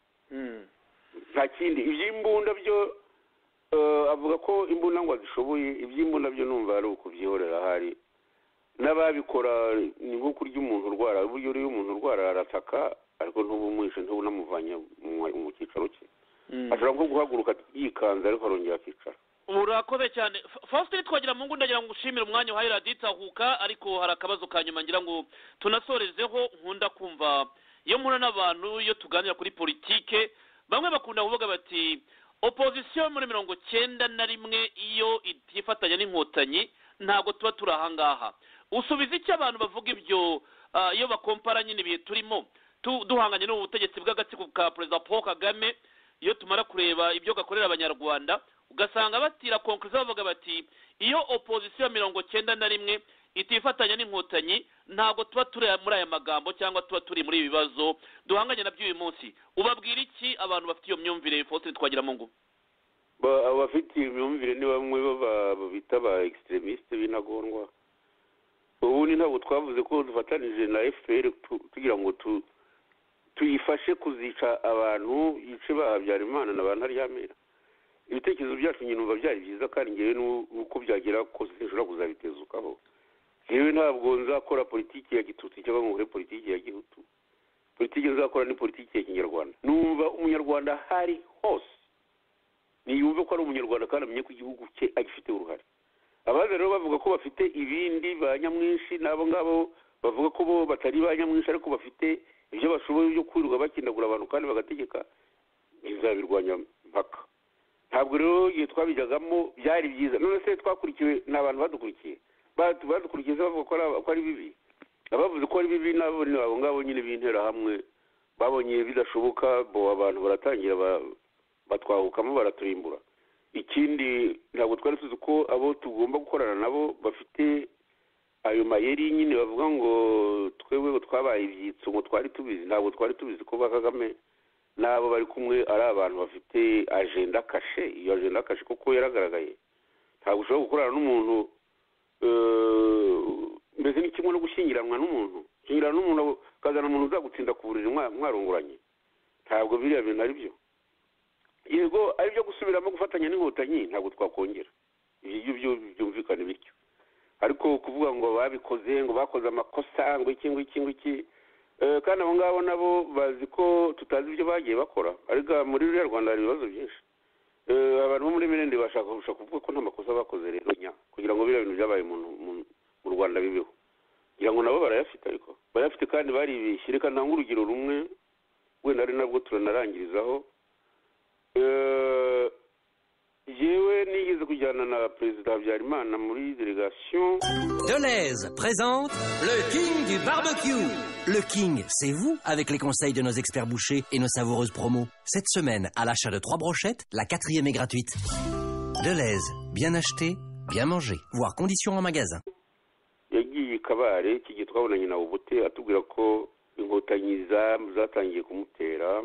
nta kindi iby'imbunda byo eh, avuga ko imbunda ngo azishoboye iby'imbunda byo numva ari ukubyihorera hari n'ababikora ni nko kurya umuntu urwara uburyo uriyo umuntu urwara arataka ariko ntubumwishe ntubunamuvanye mu- mu cyicaro cye ashobora nko guhaguruka yikanze ariko arongera akicara urakoze cyane Fa- faustin twagira mu ngo ndagira ngo ushimire umwanya uhaye radiyo itahuka ariko hari akabazo ka nyuma ngira ngo tunasorezeho nkunda kumva iyo mpura n'abantu iyo tuganira kuri politike bamwe bakunda kuvuga bati opozisiyo muri mirongo cyenda na rimwe iyo itifatanya n'inkotanyi ntabwo tuba turi ahangaha usubiza icyo abantu bavuga ibyo ah, iyo bakompara nyine ibihe turimo tu- duhanganye n'ubu butegetsi bw'agatsiko ka perezida paul kagame iyo tumara kureba ibyo gakorera abanyarwanda ugasanga batira konkurizo bavuga bati iyo opozisiyo ya mirongo cyenda na rimwe itifatanya n'inkotanyi ntabwo tuba turi muri aya magambo cyangwa tuba turi muri ibi bibazo duhanganye nabyo uyu munsi ubabwira iki abantu bafite iyo myumvire faustin twagira mu ngo Ba- abo bafite imyumvire ni bamwe baba- bita ba egisitremisite b'intagondwa ubundi ntabwo twavuze ko dufatanije na fpr tugira ngo tuyifashe kuzica abantu yice ba habyarimana na ba ntaryamira ibitekerezo byacu nyine numva byari byiza kandi ngewe n'uko byagera kose nshobora kuzabitezukaho ngewe ntabwo nzakora politiki ya gitutsi cyangwa ngo nkore politiki ya gihutu politiki nzakora ni politiki ya kinyarwanda numva umunyarwanda hari hose ntiyumve ko ari umunyarwanda kandi amenye ko igihugu cye agifite uruhare abandi rero bavuga ko bafite ibindi ba nyamwinshi n'abo ngabo bavuga ko bo batari ba nyamwinshi ariko bafite ibyo bashoboye byo kwirirwa bakindagura abantu kandi bagategeka bizabirwanya mpaka ntabwo rero igihe twabijyagamo byari byiza none se twakurikiwe ni abantu badukurikiye badukurikiye bavuga ko ari bibi abavuze ko ari bibi nabo ni abo ngabo nyine b'interahamwe babonye bidashoboka bo abantu baratangira batwahukamo baraturimbura ikindi ntabwo twari tuzi ko abo tugomba gukorana nabo bafite ayo mayeri nyine bavuga ngo twebwe twabaye ibyitso ngo twari tubizi ntabwo twari tubizi ko ba kagame n'abo bari kumwe ari abantu bafite ajenda kashe iyo ajenda kashe kuko yaragaragaye ntabwo ushobora gukorana n'umuntu mbese ni kimwe no gushyingiranwa n'umuntu gushyingiranwa n'umuntu ukazana umuntu uzagutsinda ku buriri mwarunguranye ntabwo biriya bintu ari byo yego ari byo gusubiramo gufatanya n'inkotanyi ntabwo twakongera ibyo byo byumvikane bityo ariko kuvuga ngo babikoze ngo bakoze amakosa ngo iki ngo iki ngo iki kandi abo ngabo nabo bazi ko tutazi ibyo bagiye bakora ariko muri ruriya rwanda hari ibibazo byinshi abantu bo muri mirende bashaka kuvuga ko nta makosa bakoze rero nya kugira ngo biriya bintu byabaye mu rwanda bibeho kugira ngo nabo barayafite ariko barayafite kandi baribeshye reka ntange urugero rumwe wenda ari nabwo turanarangirizaho yewe nigeze kujyana na perezida habyarimana muri delegation Deleuze présente le king du barbecue. Le king, c'est vous, avec les conseils de nos experts bouchers et nos savoureuses promos. Cette semaine, à l'achat de trois brochettes, la quatrième est gratuite. Deleuze, bien acheté, bien mangé, voire conditions en magasin. yagiye i kabare iki gihe twabonanye na ubute atubwira ko inkotanyi zatangiye kumutera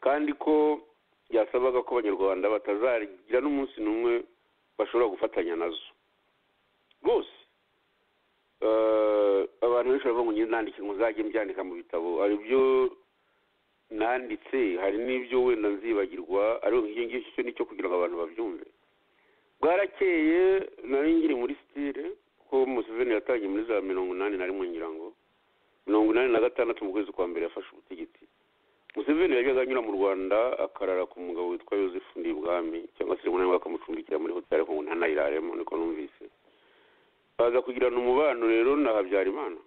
kandi ko byasabaga ko abanyarwanda batazagira n'umunsi n'umwe bashobora gufatanya nazo rwose abantu benshi baravuga ngo njye nandike ngo nzajye mbyandika mu bitabo hari ibyo nanditse hari n'ibyo wenda nzibagirwa ariko nk'iyo ngicyo cyo nicyo kugira ngo abantu babyumve bwarakeye nari ngiri muri sitire kuko museveni yatangiye muri za mirongo inani na rimwe ngira ngo mirongo inani na gatandatu mu kwezi kwa mbere yafashe ubutegetsi museveni yajyaga anyura mu rwanda akarara ku mugabo witwa yosefu ndibwami cyangwa se rimwe na rimwe bakamucumbikira muri hoteli ariko ngo ntanayiraremo niko numvise baza kugirana umubano rero na habyarimana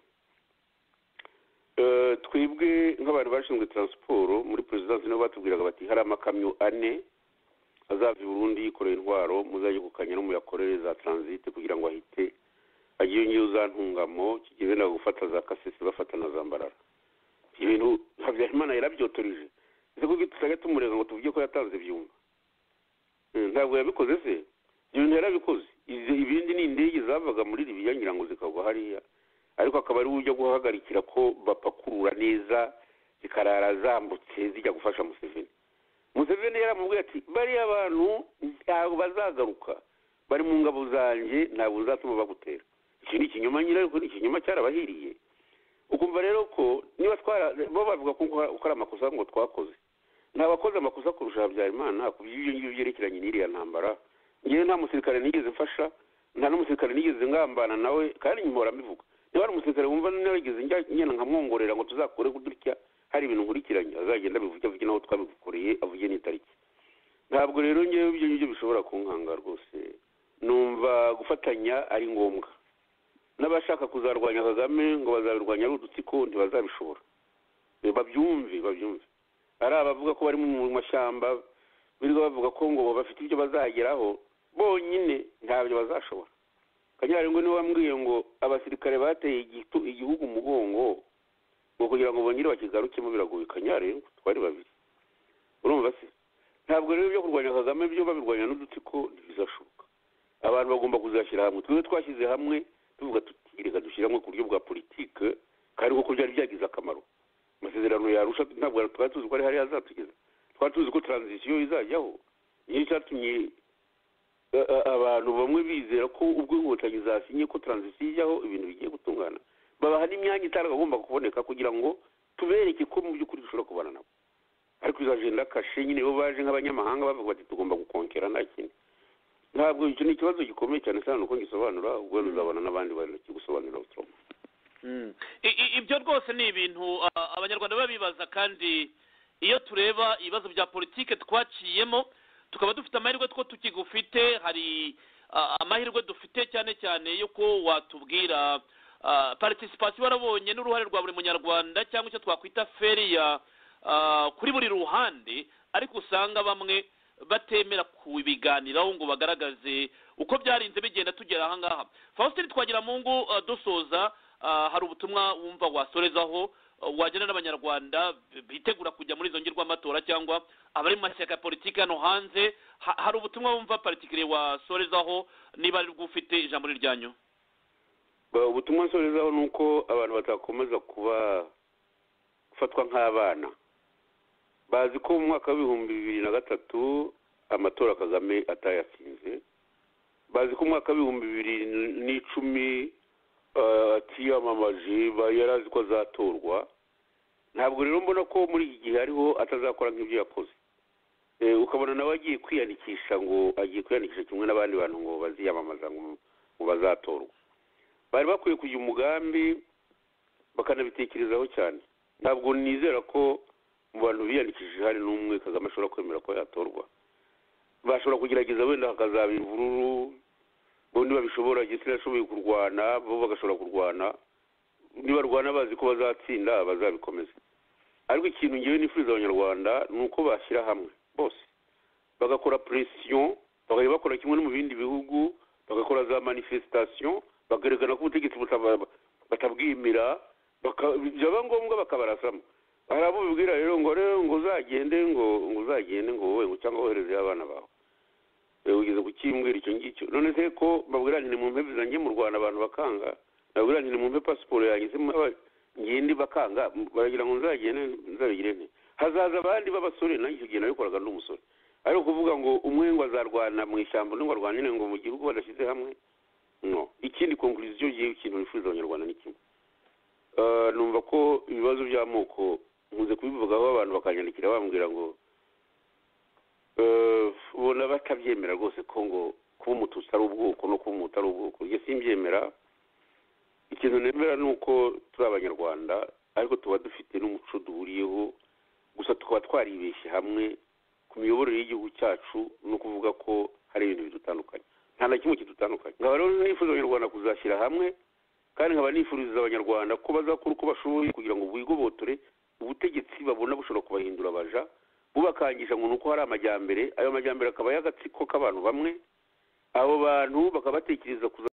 twebwe nk'abantu bashinzwe taransiporo muri perezidansi nibo batubwiraga bati hari amakamyo ane azava i burundi yikoreye intwaro muzajye gukanya no muyakorere za taranzite kugira ngo ahite agiye ngiyo za ntungamo kigeze na gufata za kasese bafata na za mbarara ibintu habyarimana yarabyotorije ese kuko tutajya tumurega ngo tuvuge ko yatanze byumva ntabwo yabikoze se ibyo bintu yarabikoze ibindi ni indege zavaga muri ribiya ngira ngo zikagwa hariya ariko akaba ari uburyo bwo guhagarikira ko bapakurura neza zikarara zambutse zijya gufasha museveni museveni yaramubwiye ati bariya bantu ntabwo bazagaruka bari mu ngabo zanjye ntabwo zatuma bagutera iki ni ikinyoma nyine ariko ni ikinyoma cyarabahiriye ukumva rero ko niba twara bo bavuga ko ari amakosa ngo twakoze nta bakoze amakosa kurusha habyarimana ku by'ibyo ngibyo byerekeranye n'iriya ntambara ngewe nta musirikare nigeze mfasha nta n'umusirikare nigeze ngambana nawe kandi nyuma barambivuga niba ari umusirikare wumva narigeze ngenda nkamwongorera ngo tuzakore kudutya hari ibintu nkurikiranye azagenda abivuge avuge n'aho twabikoreye avuge n'itariki ntabwo rero ngewe ibyo ngibyo bishobora kunkanga rwose numva gufatanya ari ngombwa n'abashaka kuzarwanya kagame ngo bazabirwanya ari udutsiko ntibazabishobora babyumve babyumve ari abavuga ko bari mu mashyamba birirwa bavuga ko ngo bafite ibyo bazageraho bonyine ntabyo bazashobora kanyarirwa niwe wambwiye ngo abasirikare bateye igihugu umugongo ngo kugira ngo bongere bakigarukemo biragoye kanyarirwa twari babiri urumva se ntabwo rero ibyo kurwanya kagame byo babirwanya n'udutsiko ntibizashoboka abantu bagomba kuzashyira hamwe twebwe twashyize hamwe tuvuga tuti reka dushyiramo ku buryo bwa politike kandi kuko byari byagize akamaro amasezerano yarusha ntabwo twari tuzi ko ari hariya azatugeza twari tuzi ko taranzisiyo izajyaho niyo cyatumye a- abantu bamwe bizera ko ubwo inkotanyi zasinye ko taranzisiyo ijyaho ibintu bigiye gutungana babaha n'imyanya itaragomba kuboneka kugira ngo tubereke ko mu by'ukuri dushobora kubana nabo ariko izo ajenda kashe nyine bo baje nk'abanyamahanga bavuga bati tugomba gukonkera nta kintu ntabwo icyo ni ikibazo gikomeye cyane cyane uko ngisobanura ubwo ruzabana n'abandi bantu kigusobanurira uturoma Mm. I- i- ibyo rwose ni ibintu ah, abanyarwanda baba bibaza kandi iyo tureba ibibazo bya politike twaciyemo tukaba dufite amahirwe two tukigufite hari ah, amahirwe dufite cyane cyane yuko watubwira ah, participation warabonye n'uruhare rwa buri munyarwanda cyangwa icyo twakwita feriya ah, kuri buri ruhande ariko usanga bamwe batemera kubiganiraho ngo bagaragaze uko byarinze bigenda tugera aha ngaha faustin twagira mu ngo dusoza ah, hari ubutumwa wumva wasorezaho ah, wagena n'abanyarwanda b- bitegura kujya muri izo ngirwamatora cyangwa abari mu mashyaka ya politiki hano hanze Ha- hari ubutumwa wumva particulier wasorezaho niba ari bwo ufite ijambo ni ryanyu Ba- ubutumwa nsorezaho ni uko abantu batakomeza kuba gufatwa nk'abana bazi ko mu mwaka w'ibihumbi bibiri na gatatu amatora kagame atayatsinze bazi ko mu mwaka w'ibihumbi bibiri n'icumi eh, atiyamamaje ba- yari azi ko azatorwa ntabwo rero mbona ko muri iki gihe hariho atazakora nk'ibyo yakoze Eh, ukabona nawe agiye kwiyandikisha ngo agiye kwiyandikisha kimwe n'abandi bantu ngo baziyamamaza ngo ngo bazatorwa bari bakwiye kugira umugambi bakanabitekerezaho cyane ntabwo nizera ko mu bantu biyandikishije hari n'umwe kagame ashobora kwemera ko yatorwa bashobora kugerageza wenda hakazaba imvururu ubundi babishobora gisirikare ashoboye kurwana bo bagashobora kurwana nibarwana bazi ko bazatsinda bazabikomeza ariko ikintu ngewe nifuriza abanyarwanda ni uko bashyira hamwe bose bagakora presiyo bakajya bakora kimwe no mu bindi bihugu bagakora za manifestation bagaragara ko ubutegetsi buta- batabwimira baka- byaba ngombwa bakabarasamo hari abo bibwira rero ngo rero ngo uzagende ngo ngo uzagende ngo wowe ngo cyangwa woherezeyo abana bawe Eh, ugeze ku kimbwira icyo ngicyo none se ko babwira ngo ni mu mpe zanjye mu rwanda abantu bakanga babwira ngo ni mu mpe pasiporo yanjye se mwaba- ngende bakanga baragira ngo nzagende nzabigire nte hazaza abandi b'abasore nanjye icyo gihe nabikoraga ndi umusore ariko kuvuga ngo umwe ngo azarwana mu ishyamba undi ngo arwanire ngo mu gihugu badashyize hamwe no ikindi konkuriziyo yewe ikintu nifuza abanyarwanda ni kimwe Eh, numva ko ibibazo by'amoko muze kubivugaho abantu bakanyandikira bambwira ngo eh, ubona batabyemera rwose ko ngo kuba umututsi ari ubwoko no kuba umutu ari ubwoko njye simbyemera ikintu nemera ni uko turi abanyarwanda ariko tuba dufite n'umuco duhuriyeho gusa tukaba twaribeshye hamwe ku miyoborere y'igihugu cyacu no kuvuga ko hari ibintu bidutandukanye nta na kimwe kidutandukanye nkaba rero nifuza abanyarwanda kuzashyira hamwe kandi nkaba nifuriza abanyarwanda ko bazakora uko bashoboye kugira ngo bigobotore ubutegetsi babona bushobora kubahindura abaja bubakangisha ngo ni uko hari amajyambere ayo majyambere akaba y'agatsiko k'abantu bamwe abo bantu bakabatekereza kuza